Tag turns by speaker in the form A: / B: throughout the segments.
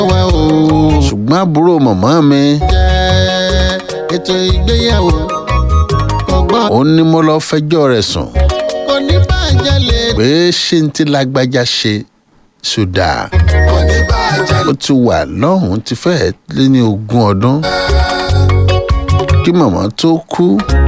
A: wá o.
B: ṣùgbọ́n àbúrò màmá mi
A: jẹ́ ètò ìgbéyàwó ọgbọ́n
B: òun ni mo lọ fẹjọ́ rẹ̀ sùn
A: kò ní bàjẹ́ lè
B: pé ṣé n ti lágbájá ṣe ṣùdà
A: kò ní bàjẹ́
B: ó ti wà lọ́hùn-ún ti fẹ́ẹ́ lé ní ogún ọdún kí màmá tó kú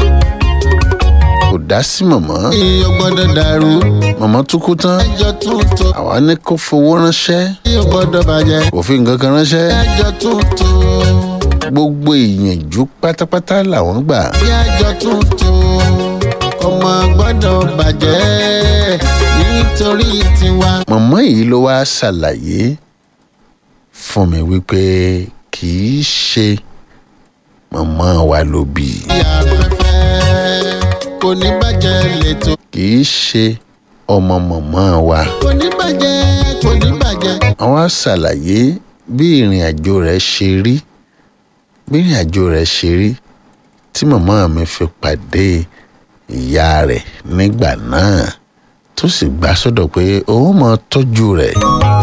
B: kò dá sí màmá
A: lè gbọ́dọ̀ dàrú
B: màmá tó kú tán
A: ẹjọ́ tuntun
B: àwa ní kó fowó ránṣẹ́
A: yóò gbọ́dọ̀ bàjẹ́
B: kò fi nǹkan kan ránṣẹ́
A: ẹjọ́ tuntun
B: gbogbo ìyànjú pátápátá làwọn gbà
A: bí ẹjọ́ tuntun ọmọ gbọ́dọ̀ bàjẹ́ nítorí tiwa.
B: màmá yìí ló wá ṣàlàyé fún mi wípé kì í ṣe màmá wa ló bí i.
A: bí afẹ́fẹ́ kò ní bàjẹ́ lẹ́tọ̀
B: kì í ṣe ọmọ màmá wa.
A: kò ní bàjẹ́ kò ní bàjẹ́
B: àwọn á ṣàlàyé bí ìrìn àjò rẹ̀ ṣe rí bí ìrìn àjò rẹ̀ ṣe rí tí màmá mi fi pàdé ìyá rẹ̀ nígbà náà tó sì gbà sọ́dọ̀ pé òun máa tọ́jú rẹ̀.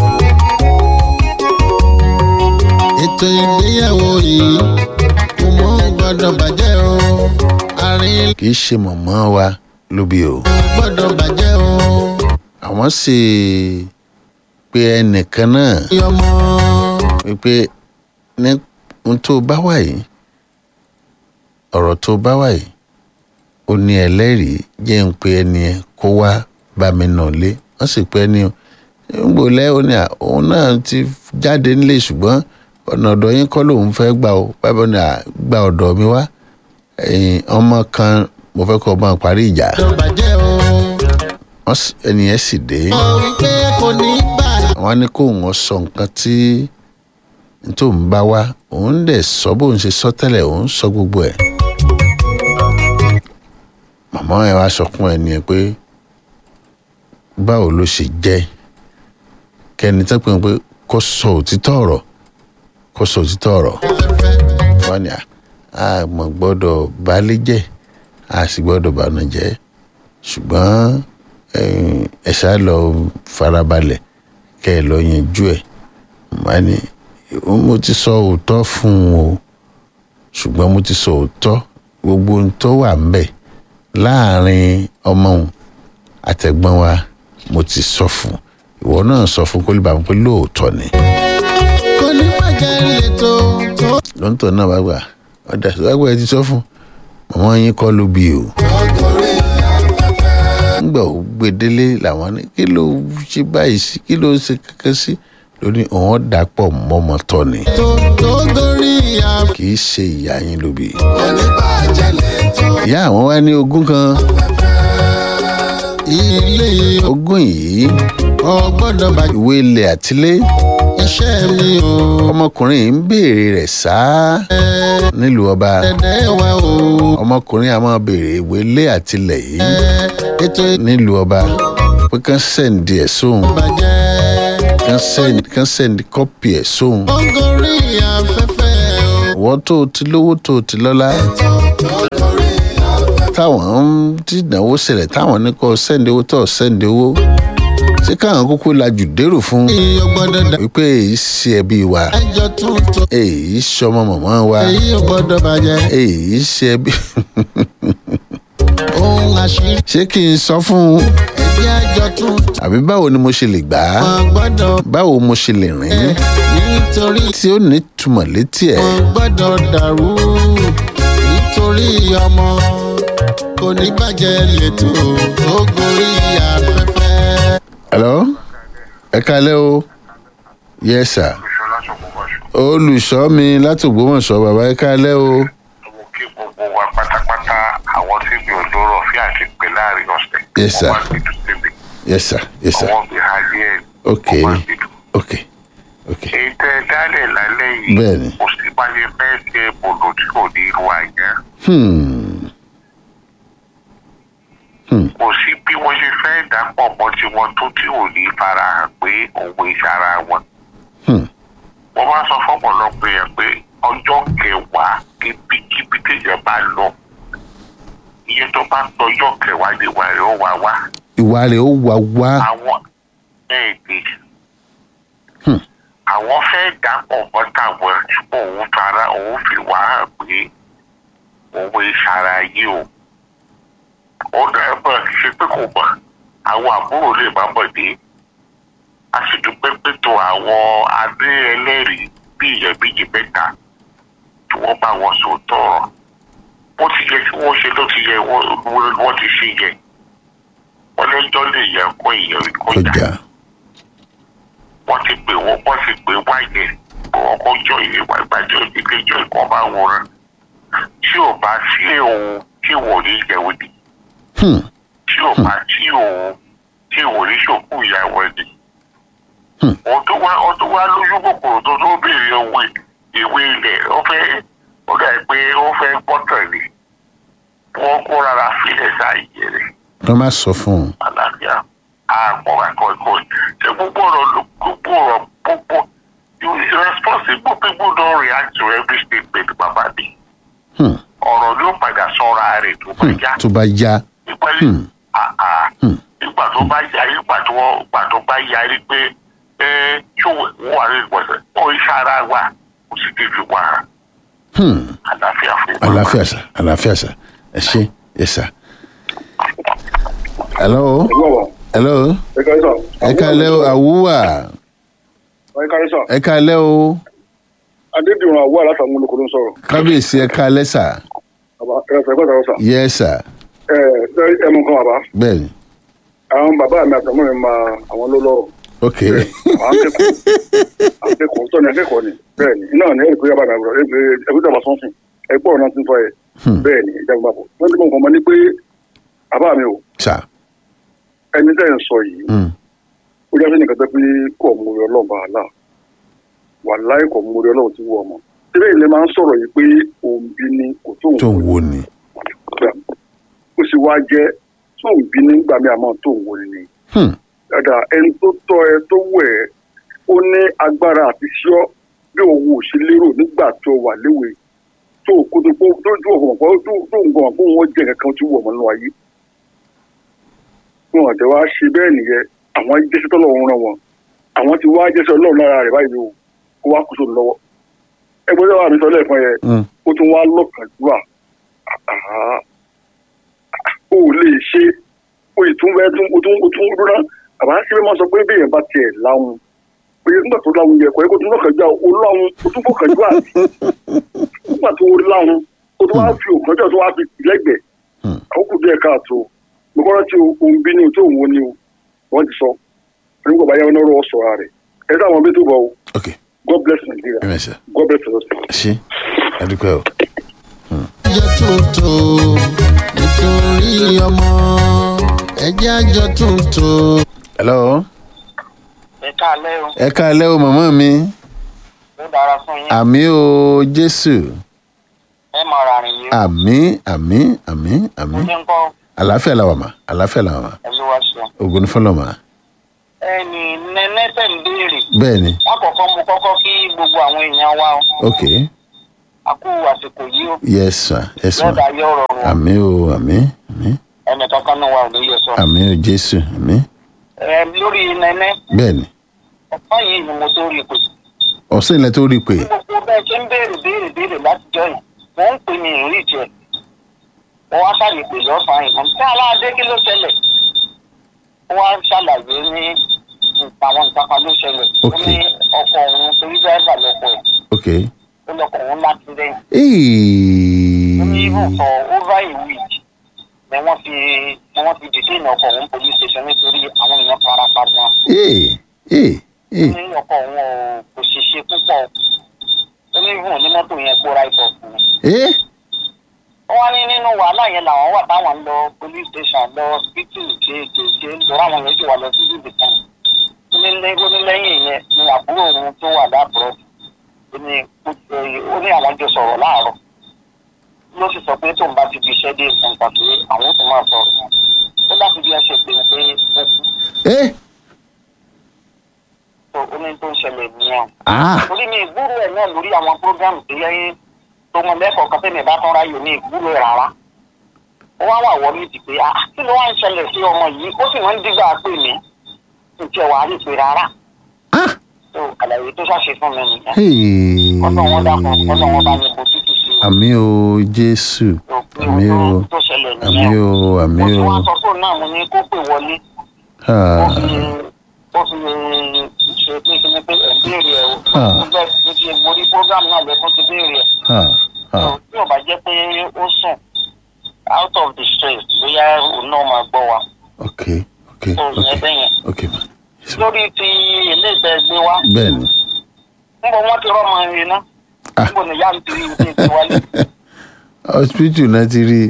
A: ètò ìgbéyàwó yìí kò mọ gbọ́dọ̀ bàjẹ́ o àárín
B: kì í ṣe màmá wa ló bí o.
A: gbọ́dọ̀ bàjẹ́ o
B: àwọn sì pe ẹnìkan náà
A: ọmọ
B: wípé ní ohun tó bá wà yìí ọ̀rọ̀ tó bá wà yìí ó ní ẹlẹ́rìí jẹ́ ń pe ẹni ẹ kó wá bá mi nà lé wọ́n sì pe ẹni ń gbò lẹ́ ó ní à òun náà ti jáde nílé ṣùgbọ́n ọ̀nà ọ̀dọ̀ yín kọ́ lòun fẹ́ gbà ó bábọ̀ ní à gba ọ̀dọ̀ mi wá ẹ̀yìn ọmọ kan mo fẹ́ kọ́ ọmọ parí ìjà
A: gbọ́dọ̀ bàjẹ́ o
B: wọ́n sì- ẹni yẹn sì dé
A: ọ wípé kò ní bàjẹ́
B: àwọn á ní kó wọn sọ nǹkan tí tó ń bá wá òun dẹ̀ sọ bóun ṣe sọ tẹ́lẹ̀ òun sọ gbogbo ẹ̀. màmá ẹ wá sọ fún ẹni ẹ pé báwo ló ṣe jẹ́ kẹ́ni tó pé pé kó sọ òtítọ́ ọ̀rọ̀ kó sọ òtítọ́ ọ̀rọ̀
A: fẹ́fẹ́
B: wọ́n ní à á mọ̀ gbọ́dọ̀ balẹ̀ jẹ́ a sì gbọ́dọ̀ bànú jẹ́ ṣùgbọ́n eh, ẹ ṣáà lọ farabalẹ̀ kẹ́ ẹ lọ yanjú ẹ̀ má ní mo ti sọ òótọ́ fún un o ṣùgbọ́n mo ti sọ òótọ́ gbogbo ohun tó wà ń bẹ̀ láàrin ọmọ òun àtẹ̀gbọ́n wa mo ti sọ fún un ìwọ náà sọ fún kó lè bá mi pé lóòótọ́ ni
A: kò ní bàjẹ́ lẹ́tọ̀ tó
B: lọ́ńtọ̀ náà bá gbà ọ̀dà ìwágbà ẹ ti sọ fún màmá yín kọ́ ló bí o.
A: ọkùnrin afẹ́fẹ́
B: ńgbà ó gbé délé làwọn ní kí ló ṣe báyìí sí kí ló ṣe kankan sí lóní òun dàpọ̀ mọ́mọ́ tọ́ ni
A: tó tó gorí afẹ́fẹ́
B: kì í ṣe ìyá yín ló bí.
A: kò ní bàjẹ́ lẹ́tọ̀
B: ìyá àwọn wá ní ogún kan
A: ilé
B: ogún yìí
A: ọ gbọ́dọ̀ bàjẹ́
B: ìwé ilẹ̀ àtilé
A: iṣẹ́ mi o
B: ọmọkùnrin yìí ń béèrè rẹ̀ sáá nílùú ọba
A: dẹ̀dẹ̀ wa o
B: ọmọkùnrin a máa béèrè ìwé ilé àtilẹ̀ yìí
A: ètò
B: nílùú ọba pé kán sẹ́ǹdì ẹ̀ sóhun
A: ìbàjẹ́
B: kán sẹ́ǹdì kán sẹ́ǹdì kọ́pì ẹ̀ sóhun
A: ó gorí afẹ́fẹ́ o
B: wọ́n tó o ti lówó tó o ti lọ́lá
A: tó gorí afẹ́fẹ́
B: táwọn ń tí ìdánwò ṣẹlẹ̀ táwọn ní kó sẹ́ǹdì owó tó o sẹ́ǹdì owó ṣé káwọn kúkú lajú dérò fún
A: èyí ò gbọ́dọ̀ dà
B: wípé èyí ṣe ẹbí wa
A: ẹjọ́ tuntun
B: èyí ṣọmọ màmá wa
A: èyí ò gbọ́dọ̀ bàjẹ́
B: èyí ṣe ẹbí
A: ohun àṣírí
B: ṣé kí n sọ fún un
A: ẹbí ẹjọ́ tuntun
B: àbí báwo ni mo ṣe lè gbà á
A: wọn gbọ́dọ̀
B: báwo mo ṣe lè rìn
A: nítorí
B: tí ó ní túmọ̀ létí ẹ̀
A: wọn gbọ́dọ̀ dàrú nítorí ọmọ kò ní bàjẹ́ lẹ́tọ̀ tó gorí afẹ́fẹ́.
B: hello ẹ kalẹ́ o yes sir
C: ìṣọlá ṣọgbọmọṣọ
B: olùṣọ́ mi láti Ògbómọ̀ṣọ́ bàbá ẹ kalẹ́ o
C: mo kí gbogbo wa pátápátá àwọn tí mi ò lóró fi àti pé láàrin ọ̀sẹ̀
B: Yes, sir.
C: wọ́n wá gbẹdú síbi
B: yes sir yes sir
C: ọwọ́ mi ha ní ẹ̀
B: Okay.
C: wọ́n wá gbẹdú.
B: ok ok
C: èyí tẹ́ ẹ dálẹ̀ lálẹ́ yìí
B: Bẹ́ẹ̀ni.
C: kò sí báyẹn fẹ́ ṣe bòlò tí kò ní irú àyẹ́
B: hmm
C: kò sí bí wọ́n ṣe fẹ́ dàpọ̀ mọ́ tiwọn tó tí ò ní farahàn pé òun ìṣara wọn.
B: hmm
C: wọ́n máa sọ fọ́pọ̀lọpọ̀ yẹn pé ọjọ́ kẹwàá kíbíkíbi téèyàn bá lọ iye tó bá tọjọ́ kẹwàá ni wà rẹ̀ ó wá wá
B: ìwà rẹ̀ ó wà wá
C: àwọn bẹ́ẹ̀ ni
B: Hmm.
C: àwọn fẹ́ dàpọ̀ mọ́ tàwọn ṣùgbọ́n òun fara òun fi wá hàn pé òun ìṣara yìí o ó dáa bọ̀ ṣe pé kò mọ̀ àwọn àbúrò lè má mọ̀ dé a sì dúpẹ́ pé tó àwọn adé ẹlẹ́rìí bí ìyẹn méjì mẹ́ta tí wọ́n bá wọn sọ tọrọ bó ti yẹ kí wọ́n ṣe ló ti yẹ wọ́n wọ́n ti ṣe yẹ wọ́n lẹ́jọ́ lè yẹ kó ìyẹn kọjá
B: kọjá
C: wọ́n ti pè wọ́n wọ́n ti pè wáyé wọ́n kó jọ ìwà ìbàjẹ́ oníkejì ìkan bá wòran tí ò bá sí òun tí wò ní ìyẹ̀wò ni
B: Hmm.
C: tí ò bá sí òun tí wò ní ṣòkú ìyàwó ni.
B: Hmm.
C: ọdún wa ọdún wa lójú kòkòrò tó tó béèrè owó ìwé ilẹ̀ ó fẹ́ ó dà pé ó fẹ́ gbọ́tàn ni wọ́n kó rárá sílẹ̀ sáàyè rẹ̀
B: wọ́n má sọ fún un
C: àlàáfíà àpọ̀ àkọ́kọ́ ṣe gbogbo ọ̀rọ̀ ló gbogbo ọ̀rọ̀ gbogbo you responsible people don react to every statement bàbá mi
B: Hmm.
C: ọ̀rọ̀ ló padà sọ́ra rẹ̀ tó bá
B: Hmm.
C: yá
B: tó bá yá
C: nípa
B: Hmm. Hmm.
C: nígbà tó bá yá nígbà tó wọ́n nígbà tó bá yá rí pé ẹ tí wọ́n wà ní ìgbọ̀nsẹ̀ ó ń ṣara wa kò sì ti fi wà
B: Hmm.
C: àlàáfíà fún wa.
B: àlàáfíà sà àlàáfíà sà ẹ ṣe ẹ sà. hello hello
D: ẹ káyé sọ.
B: ẹ káalẹ́ o àwùwà
D: ẹ káyé sọ.
B: ẹ káalẹ́ o
D: adédìrún àwọ̀ alátàwọn olùkọ́ ló ń sọ̀rọ̀.
B: kábíyèsí ẹ káalẹ́ sà
D: bàbá ẹ fẹ́ gbọ́dọ̀ sọ.
B: yẹ sà
D: ẹ ẹ ẹ mú nǹkan bàbá.
B: bẹ́ẹ̀ ni
D: àwọn bàbá mi àtàwọn mi máa àwọn ló lọ́rọ̀.
B: ok
D: àwọn akẹ́kọ̀ọ́ akẹ́kọ̀ọ́ tọ́ni akẹ́kọ̀ọ́ ni bẹ́ẹ̀ ni iná ní ẹ̀rí yàrá àgbà ẹgbẹ́ ẹgbẹ́ tàbá sọ́nsìn ẹgbẹ́ ọ̀nà tí ń sọ yẹ bẹ́ẹ̀ ni ìjà gbàgbọ́. wọ́n ti mọ̀ nǹkan mọ́ ni pé bàbá mi ò
B: sà
D: ẹni tẹ́ ń sọ yìí
B: Hmm.
D: ó jẹ́ sẹ́ni kẹtẹ́ pé kò mú orí ọlọ́run bá a là wà láì kò mú orí ọlọ́run tí wọ́n mọ̀. síbẹ̀ ilé máa ń sọ̀rọ̀ yìí pé òun bí ni kò tó
B: tó
D: òun
B: ń wo ni
D: gbà ó sì wá jẹ́ tó ń bí nígbà mi àmọ́ tó ń wo ni.
B: Hmm.
D: dada ẹni tó tọ́ ẹ tó wẹ̀ ẹ́ ó ní agbára àti ṣọ́ bí òun ò ṣe lérò nígbà tó wà léwe tó kó tó kó tó tó ọ̀hún pọ̀ tó tó ń gbọ̀n kó wọ́n jẹ́ kankan tí wọ̀ mọ́ nínú ayé. wọn àti wá ṣe bẹ́ẹ̀ nìyẹn àwọn jẹ́sẹ̀ tọ́lọ̀ ń ràn wọ́n àwọn ti wá jẹ́sẹ̀ ọlọ́run lára rẹ̀ báyìí o kó wá kó sóun lọ́wọ́. ẹgbẹ́ tó wà mí sọ lẹ́ẹ̀kan yẹn
B: Hmm.
D: ó tún wá lọ́kàndúrà ó lè ṣe ó yìí tún fẹ́ tún ó tún ó tún dúró àbá síbẹ̀ máa sọ pé bí èèyàn bá tiẹ̀ láwọn pé nígbà tó láwọn yẹ kọ́ ẹ́ kó tún lọ́kànjá ó láwọn ó tún fọkànjú àti nígbà tó láwọn ó tún wá fi òkànjọ́ tó wá fi tì lẹ́gbẹ̀ẹ́
B: Hmm.
D: àwọn kù díẹ̀ káàtó mo kọ́ rántí ohun bí ní tó òun wo ni o wọ́n ti sọ nígbà bá yá wọn lọ́rọ̀ sọ̀rọ̀ rẹ̀ ẹ sáwọn bí tó bọ̀ o
B: ok
D: God bless Nigeria
B: ẹ mẹ́sà
D: God bless us.
B: ẹ ṣe adúpẹ́ o.
A: àjọ tuntun nítorí ọmọ ẹjẹ́ àjọ tuntun.
B: hello
E: ẹ káalẹ́ o
B: ẹ káalẹ́ o màmá mi
E: ó dára fún yín
B: àmì o jésù
E: ẹ máa ra rìn yìí
B: àmì àmì àmì àmì
E: ó ní ń kọ́
B: àlàáfíà làwà mà àlàáfíà làwà mà
E: ẹ ló wá ṣe.
B: ògùn fọlọ́ mà
E: ẹnì nẹ́nẹ́sẹ̀ ń béèrè
B: bẹ́ẹ̀ ni
E: wọ́n kọ̀ọ̀kan mo kọ́kọ́ kí gbogbo àwọn èèyàn wa o
B: ok
E: a kú àsìkò yìí o
B: yes sir yes ma
E: lọ́dà yóò rọrùn o
B: àmì o àmì àmì
E: ẹnì kankan náà wà ò ní yẹ sọ.
B: àmì o jésù àmì
E: ẹ lórí nẹ́nẹ́
B: bẹ́ẹ̀ ni
E: ọ̀pọ̀ yìí ni mo tó rí i pé
B: ọ̀sẹ̀ ilẹ̀ tó rí i pé
E: gbogbo bẹ́ẹ̀ ṣe ń béèrè béèrè béèrè látijọ́ yìí mò ń pè ní ìrìn ìjẹ́ mo wá ṣàlè pè lọ́sàn-án yìí mo ní aláàdé kí ló ṣẹlẹ̀ ó wá ṣàlàyé ní nǹkan àwọn nǹkan kan ló ṣẹlẹ̀ ó
B: Ok.
E: ní ọkọ̀ òun torí dẹ́rẹ́bà lọ́kọ̀ ẹ̀
B: ok
E: ó lọ́kọ̀ òun láti lẹ́yìn ó ní even
B: Eeeeee.
E: for over a week ni wọ́n fi ni wọ́n fi detain ọkọ̀ òun police station nítorí àwọn èèyàn fara pa gan
B: ee ee ee
E: ó ní ọkọ̀ òun ò kò ṣèṣe púpọ̀ ó ní even onímọ́tò yẹn gbóra ìbọ̀ fún un
B: ee
E: wọ́n ní nínú wàhálà yẹn làwọn wà táwọn ń lọ police station lọ hospital kéékèèké nítorí àwọn yẹn sì wà lọ sí ibi kan ó ní lé- ó ní lẹ́yìn yẹn ni àbúrò òun tó wà láàbùrọ̀ ó ní ó ní àwọn jọ sọ̀rọ̀ láàárọ̀ ló sì sọ pé tóun bá ti fi iṣẹ́ dé nǹkan pé àwọn ó tún máa sọ̀rọ̀ ó láti bí ẹ ṣe pé pé ó kú
B: ee
E: tó ó ní tó ń ṣẹlẹ̀ nìyẹn
B: ah
E: torí mi ìgbúrò ẹ̀ náà lórí àwọn program tó yẹ tó mọ lẹ́kọ̀ọ́ kan tẹ́lẹ̀ bá tán ráyò ní ìgbúrò ẹ̀ rárá ó wá wà wọ́n méjì pé ah kí ló wá ń ṣẹlẹ̀ sí ọmọ yìí ó sì máa ń dígbà pè mí kí n tiẹ̀ wà á rí pé rárá
B: ah
E: tó àlàyé tó ṣàṣe fún mi nìyẹn
B: Hey.
E: kọ́tọ̀ wọn dákun kọ́tọ̀ wọn bá mi bó tútù sí i
B: àmì o jésù
E: tó pé
B: àmì o
E: ohun tó ṣẹlẹ̀
B: àmì
E: nìyẹn
B: o àmì
E: mo ti
B: o
E: wá sọ fóònù náà mo ní kó pè wọlé ó
B: Ah,
E: fi ó fi ṣe pé kí ni pé ẹ̀ ń béèrè ẹ̀ o
B: Ah.
E: mo bẹ́ẹ̀ mo ti mo rí program náà lẹ́kún ti béèrè ẹ̀
B: ah, ah.
E: tí ò bá jẹ́ pé ó sùn out of the stress bóyá òun náà máa gbọ́ wa
B: ok ok
E: tó
B: ok
E: yẹn bẹ́yẹn
B: ok ma Yes, ma.
E: lórí ti ilé ìgbẹ́ gbé wa
B: bẹ́ẹ̀ ni
E: níbo wọ́n ti rọ́mọ irin náà
B: Ah.
E: níbo ni yáà ń tiri ìdí ìgbé wálé
B: hospital náà ti rí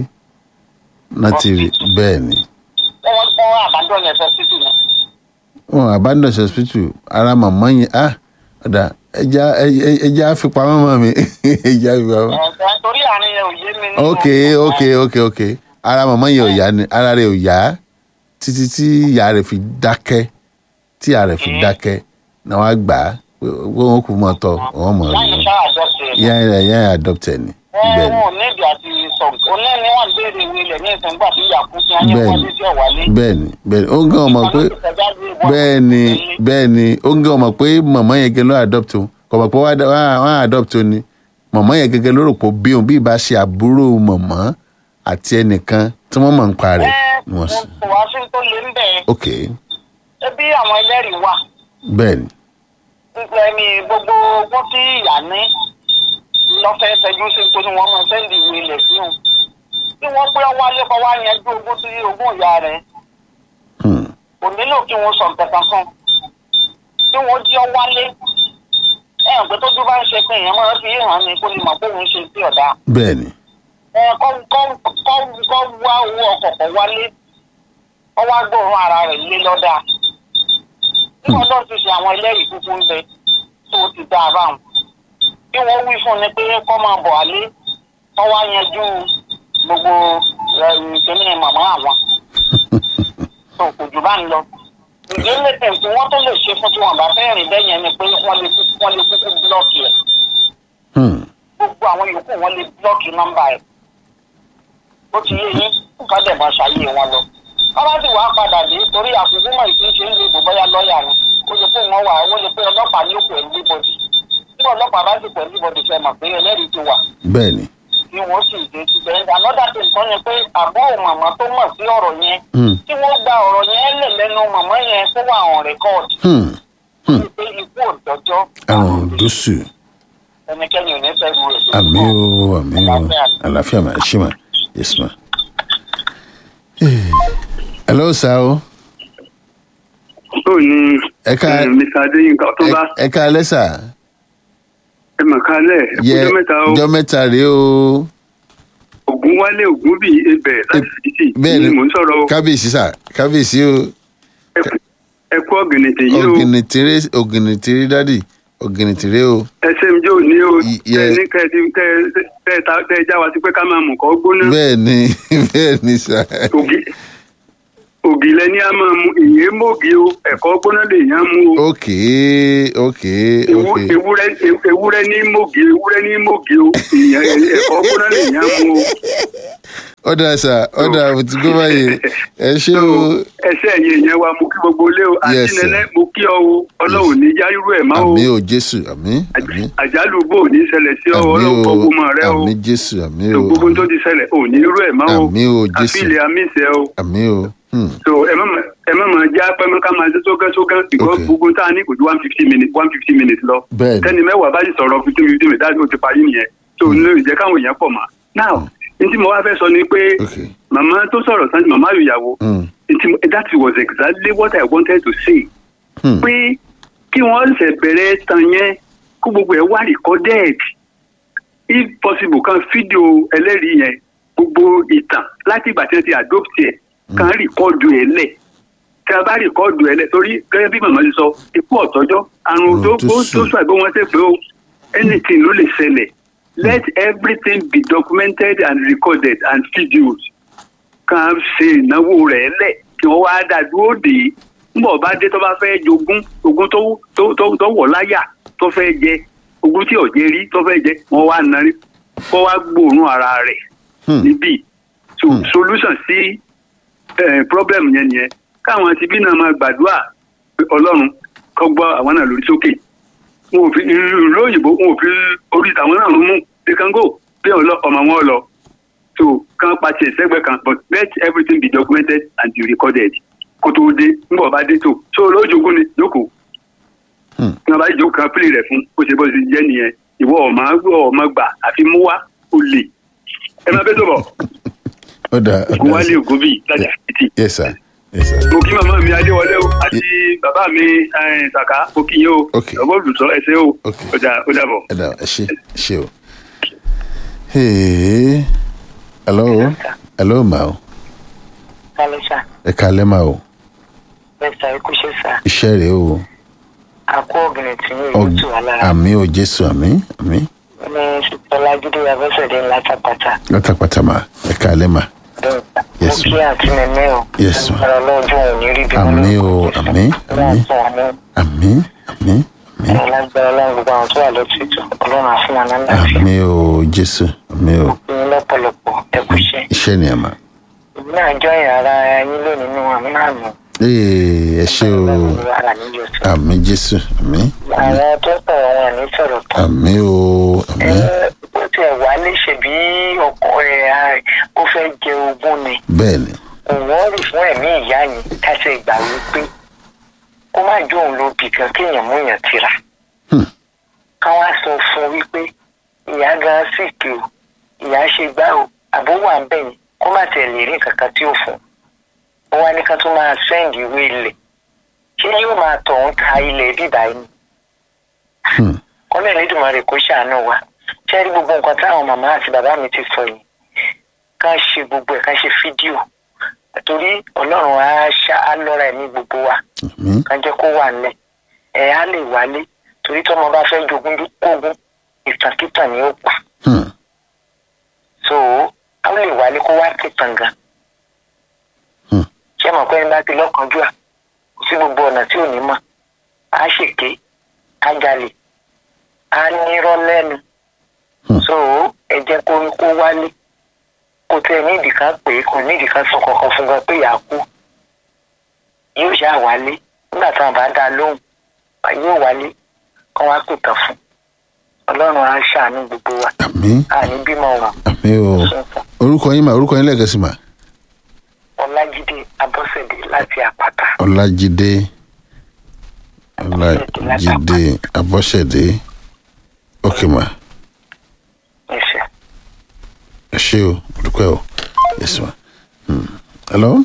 B: náà ti rí bẹ́ẹ̀ ni
E: wọ́n wọ́n fọ́ àbádọ́ yẹn fẹ́ títì náà
B: wọn abandon hospital ara màmá yẹn ah ọ̀dà ẹja ẹ- ẹja fipamọ́ mọ́ mi ẹja fipamọ́.
E: Ẹ̀, torí àárín yẹn ò yé mi nínú
B: ok ok ok ok ara màmá yẹn ò yá ni ara rẹ̀ ò yá títí tí ìyá rẹ̀ fi dákẹ́ tí ìyá rẹ̀ fi dákẹ́ náà wàá gbà á pé wọ́n kú mọ́ tọ́ wọ́n mọ̀
E: láyé
B: ọ́
E: ṣáà àjọṣe rẹ̀
B: ìyá rẹ̀ ìyá rẹ̀ adopted ni bẹ́ẹ̀
E: wọn
B: ni
E: ò níbi àti sọ òní ni wọn béèrè ìwé ilẹ̀ ní ìsìngbà tí ìyá kú sí ayé
B: Bẹ́ẹ̀ni.
E: wọlé sí ọ̀wálé.
B: bẹ́ẹ̀ ni bẹ́ẹ̀ ni ó ń gán ọmọ pé bẹ́ẹ̀ ni bẹ́ẹ̀ ni ó ń gán ọmọ pé màmá yẹn gẹ́gẹ́ ló adopt òun kò mọ̀ pé wọ́n á- wọ́n á wọ́n á adopt òun ni màmá yẹn gẹ́gẹ́ ló rò pé ó bí òun bí ìbá ṣe àbúrò màmá àti ẹnìkan tí wọ́n mọ̀ ń pa rẹ̀ ni wọ́n sì
E: kò wá sí tó lé ń bẹ̀
B: ok
E: ẹbí àwọn ẹlẹ́rìí wà
B: bẹ́ẹ̀ ni
E: ẹni gbogbo ogún tí ìyá ní lọ́fẹ̀ẹ́ fẹjú sí tó ní wọ́n mọ sẹ́ndì ìwé ilẹ̀ sí òun kí wọ́n pé ọwọ́ alẹ́ kọ́ wá yanjú ogún sí ogún ìyá rẹ̀
B: hmm.
E: kò nílò kí wọ́n sọ nǹkan kan fún kí wọ́n jí ọ wálé ẹ̀ ń pẹ́ tó dúró bá ń ṣe pé èèyàn máa fi hàn ní kó lè mọ̀ pé òun ṣe sí ọ̀dà
B: bẹ́ẹ̀ ni
E: ẹ kọ́ kọ́ kọ́ kọ́ wá owó ọkọ̀ kọ́ wálé kọ́ wá gbóòórùn ara rẹ̀ lé lọ́dà níwọ̀n náà ti ṣe àwọn ẹlẹ́rìí kúkú ń bẹ tó o ti dá a báwọn bí wọ́n wí fún ni pé kọ́ máa bọ̀ alé kọ́ wá yanjú gbogbo ìpínlẹ̀ màmá àwọn tó kò jù bá ń lọ ìdílé tẹ̀sí wọ́n tó lè ṣe fún tí wọ́n bá fẹ́ rìn bẹ́ẹ̀ yẹn ni pé wọ́n lè kúkú wọ́n lè kúkú búlọ́ọ̀kì ẹ̀
B: hmm.
E: gbogbo àwọn yòókù wọn lè blọọkì nọmba ẹ ó ti yé yín ká dẹ̀ máa ṣàyè wọn lọ kábà sì wàá padà dé torí àkókò mọ̀ ìpín ṣe ń lè bò bóyá lọ́ọ̀yà ni ó lè pé wọn wà ó lè pé ọlọ́pàá ní òkú ẹ̀ńdíbọ̀dì tí ọlọ́pàá bá sì pẹ̀ ẹ̀ńdíbọ̀dì fẹ́ mọ̀ pé ẹlẹ́rìí ti wà
B: bẹ́ẹ̀ ni
E: tí wọ́n sì dé ti bẹ̀rẹ̀ another thing kan ni pé àbúrò màmá tó mọ̀ sí ọ̀rọ̀ yẹn
B: hmm.
E: tí wọ́n gba ọ̀rọ̀ yẹn lẹ̀ lẹ́nu màmá yẹn tó wà on record
B: Hmm. Hmm.
E: pé ikú òdọ́jọ́
B: àrùn òdòṣù
E: ẹnikẹ́ni ò ní fẹ́ ru èso
B: àmì o àmì o àlàáfíà mà ṣì mà yes ma. hello sir o
D: tó ní
B: ẹ ká
D: eh, mr adéyínká tó bá
B: ẹ ká alẹ́ sà
D: ẹ mọ̀ kálẹ̀
B: yẹ
D: ẹkúnjọ́ mẹ́ta o
B: ọjọ́ mẹ́ta rèé o
D: ògún wálé ògún bíi ebè láti fìdítì
B: bẹ́ẹ̀ ni
D: ni mò ń sọ̀rọ̀ o
B: kábíyèsí sà kábíyèsí o
D: ẹ kú ọ̀gìnìtì yìí o
B: ògìnìtìrẹ ògìnìtìrẹ dádì ògìnìtìrẹ o
D: smj ò ní o
B: Y-
D: tẹ
B: yeah.
D: ní kẹ ti tẹ tẹ ta tẹ já wa sí pé ká máa mú kọ́ gbóná
B: bẹ́ẹ̀ ni bẹ́ẹ̀ ni sà
D: ògì ògì lẹni a máa mu ìyẹn mọ́gì o ẹ̀kọ́ gbóná lè yàn mú o
B: ok ok
D: Ewu-
B: ok
D: ewúrẹ́ ew- ewúrẹ́ ní mọ́gì ewúrẹ́ ní mọ́gì o ìyẹn ẹ̀kọ́ gbóná lè yàn mú o.
B: ọ̀dà sà ọ̀dà àbùtí gbọ́ báyìí ẹ ṣé o
D: ẹsẹ ẹyin yẹn wa mo kí gbogbo ilé o
B: Yes, sir.
D: àtinẹlẹ mo kí ọ o ọlọ́run ní yárírú ẹ̀ má o
B: àmì o jésù àmì àmì
D: àjálù bò ní ṣẹlẹ̀ sí ọ
B: àmì
D: ọlọ́run
B: o
D: gbogbo mọ rẹ o
B: àmì jésù àmì
D: tó
B: o
D: gbogbo tó ti ṣẹlẹ̀ ò ní irú ẹ̀ má o
B: àmì o jésù
D: àfihàn àmísẹ o
B: àmì o hmm,
D: so ẹ má ma- ẹ má máa já pẹ́ mọ́ ká máa ṣe sókẹ́ sókẹ́ because
B: Okay.
D: gbogbo tá a ní kò ju one fifty minutes one fifty minutes lọ
B: bẹ́ẹ̀ ni
D: tẹ́ni mẹ́wàá bá sì sọ̀rọ̀ fifty fifty minutes láti ó ti parí nìyẹn so ní ìjẹ́ káwọn èèyàn pọ̀ mọ́ now n tí mo wá fẹ́ sọ ni pé
B: ok
D: màmá tó sọ̀rọ̀ sanni màmá ìyàwó
B: hmm,
D: Nti- that was exactly what I wanted to say.
B: hmm,
D: pé kí wọ́n ṣe bẹ̀rẹ̀ tán yẹn kó gbogbo ẹ̀ wá recorded if possible kan fídíò ẹlẹ́rìí yẹn gbogbo ìtàn láti ìgbà tí wọ́n ti adopt ẹ̀ kan rìkọ́dù ẹ̀ lẹ̀ tí a bá rìkọ́dù ẹ̀ lẹ̀ torí gẹ́gẹ́ bí màmá ti sọ ikú ọ̀tọ́jọ́ àrùn
B: Mm,
D: tó
B: tó
D: tó
B: sùn.
D: sọ àgbẹ̀ wọn ṣe pé o anything ló lè ṣẹlẹ̀ let everything be documented and recorded and videoed kan ṣe ìnáwó rẹ̀ lẹ̀ kí wọ́n wá dá dúró dé ńbọ̀ bá dé tó bá fẹ́ jogún ogún tó tó tó tó wọ̀ láyà tó fẹ́ jẹ ogún tí ọ̀jẹ̀ rí tó fẹ́ jẹ wọ́n wá narí kó wá gbóòórùn ara rẹ̀
B: hmm,
D: níbí so
B: Hmm.
D: solution sí eh, problem yẹn nìyẹn káwọn ti bí náà máa gbàdúrà pé ọlọ́run kó gbọ́ àwọn náà lórí sókè wọn ò fi ìlú òyìnbó wọn ò fi orí tàwọn náà mú they can go bí wọn lọ ọmọ wọn lọ so kàn pàṣẹ sẹ́gbẹ̀ kan but let everything be documented and be recorded kó tó dé nígbà wọn bá dé tó so lójoogun ni jókòó
B: Hmm.
D: tí wọn bá jókòó kan pílì rẹ fún bó ṣe bó ṣe jẹ nìyẹn ìwọ ọmọ ọmọ gbà àfi mú wá ó lè ẹ máa bẹ tó bọ
B: ó dà ó
D: ògùn
B: dà
D: wálé
B: sí
D: ògùn bíi láti àtìtì
B: yes sir yes sir
D: mo kí màmá mi adéwọlé o àti bàbá mi eh, sàká mo kí yín o
B: Okay.
D: ọgbọ́n olùsọ ẹsẹ̀ o
B: Okay.
D: ó dà ó dàbọ̀.
B: ẹ dà ẹ ṣe ẹ ṣe o. Hey. hello hello ma o
E: kálẹ̀ sà
B: ẹ kalẹ́ ma o
E: bẹ́ẹ̀ sà ikú ṣe sà
B: iṣẹ́ rèé o
E: àkó ọ̀gbìn tí yóò yóò tù wá lára
B: àmì o jésù àmì àmì
E: ní sùpẹ́lá gidi abẹ́sẹ̀dé ńlá tàpátá
B: látàpàtà ma ẹ kalẹ́ ma
E: bẹ́ẹ̀ sà mo
B: Yes,
E: kí àǹtí nẹ́nẹ́ o
B: Yes, ma.
E: agbára ọlọ́jọ́ òní rí bí
B: Àmín o, àmín, àmín. àmì àmì àmì
E: lágbára ọlọ́run gbogbo àwọn tó wà lọ́tìtù ọlọ́run àfún wọn náà láti
B: àmì o jésù àmì o
E: ní lọ́pọ̀lọpọ̀ ẹkú iṣẹ́
B: iṣẹ́ ni ẹ ma.
E: ìbí náà jọ ìyàrá yín lónìí nínú àmì náà nù
B: Ee, ẹ ṣe o
E: ara níjọ sí
B: àmì jésù àmì
E: àwọn tó sọ̀rọ̀ wọn ní sọ̀rọ̀ tán
B: àmì o àmì
E: ó tiẹ̀ wá léṣe bí ọkọ ẹ̀ ó fẹ́ jẹ ogún ni
B: bẹ́ẹ̀ ni
E: òun rí fún ẹ̀mí ìyá yẹn káṣẹ ìgbà wípé kó má jó òun ló bì kan kéèyàn mú yàn tira
B: Hmm.
E: ká wá sọ fún un wípé ìyá gan sì kí o ìyá ṣe gbá o àbó wà ń bẹ̀yìn kó má tiẹ̀ lè rí nǹkan kan tí ò fún un ó wá ní ká tún máa sẹ́ǹdì ìwé ilẹ̀ ṣé yóò máa tọ̀ ń ta ilẹ̀ bíbá yìí
B: Hmm.
E: kọ́lẹ̀ nídùmarè kó ṣàánú wa ṣé rí gbogbo nǹkan táwọn màmá àti bàbá mi ti sọ yìí ká ṣe gbogbo ẹ̀ ká ṣe fídíò torí ọlọ́run á ṣá á lọ́ra ẹ̀mí gbogbo wa
B: àmì
E: ká jẹ́ kó wà nílẹ̀ ẹ̀ á lè wálé torí tọ́mọ bá fẹ́ jogún kógún ìtàkìtàn ni ó pa
B: Hmm.
E: so á lè wálé kó wá kìtàn gan
B: Hmm.
E: ṣé mọ̀ pé ẹni bá ti lọ́kànjú à kò sí gbogbo ọ̀nà tí ò ní mọ̀ á ṣèké á jalè á nírọ́ lẹ́nu
B: Hmm.
E: so ẹ jẹ́ kó kó wálé kò tẹ nídìí kan pé kò nídìí kan sọ kankan fún gan pé yàá kú yóò ṣáà wálé nígbà tí wọn bá dá a lóhùn yóò wálé kó wá pè tán fún ọlọ́run á ṣàánú gbogbo wa
B: àmì
E: àní bímọ wọn
B: àmì o
E: sọ̀tàn
B: orúkọ yín ma orúkọ yín lẹ́ẹ̀kan sí ma
E: ọlájídé abọ́sẹ̀dé láti àpáta
B: ọlájídé ọlájídé abọ́sẹ̀dé ok ma
E: ẹ̀ṣẹ̀.
B: ẹ ṣe o olùkọ́ ẹ o yes ma Hmm. hello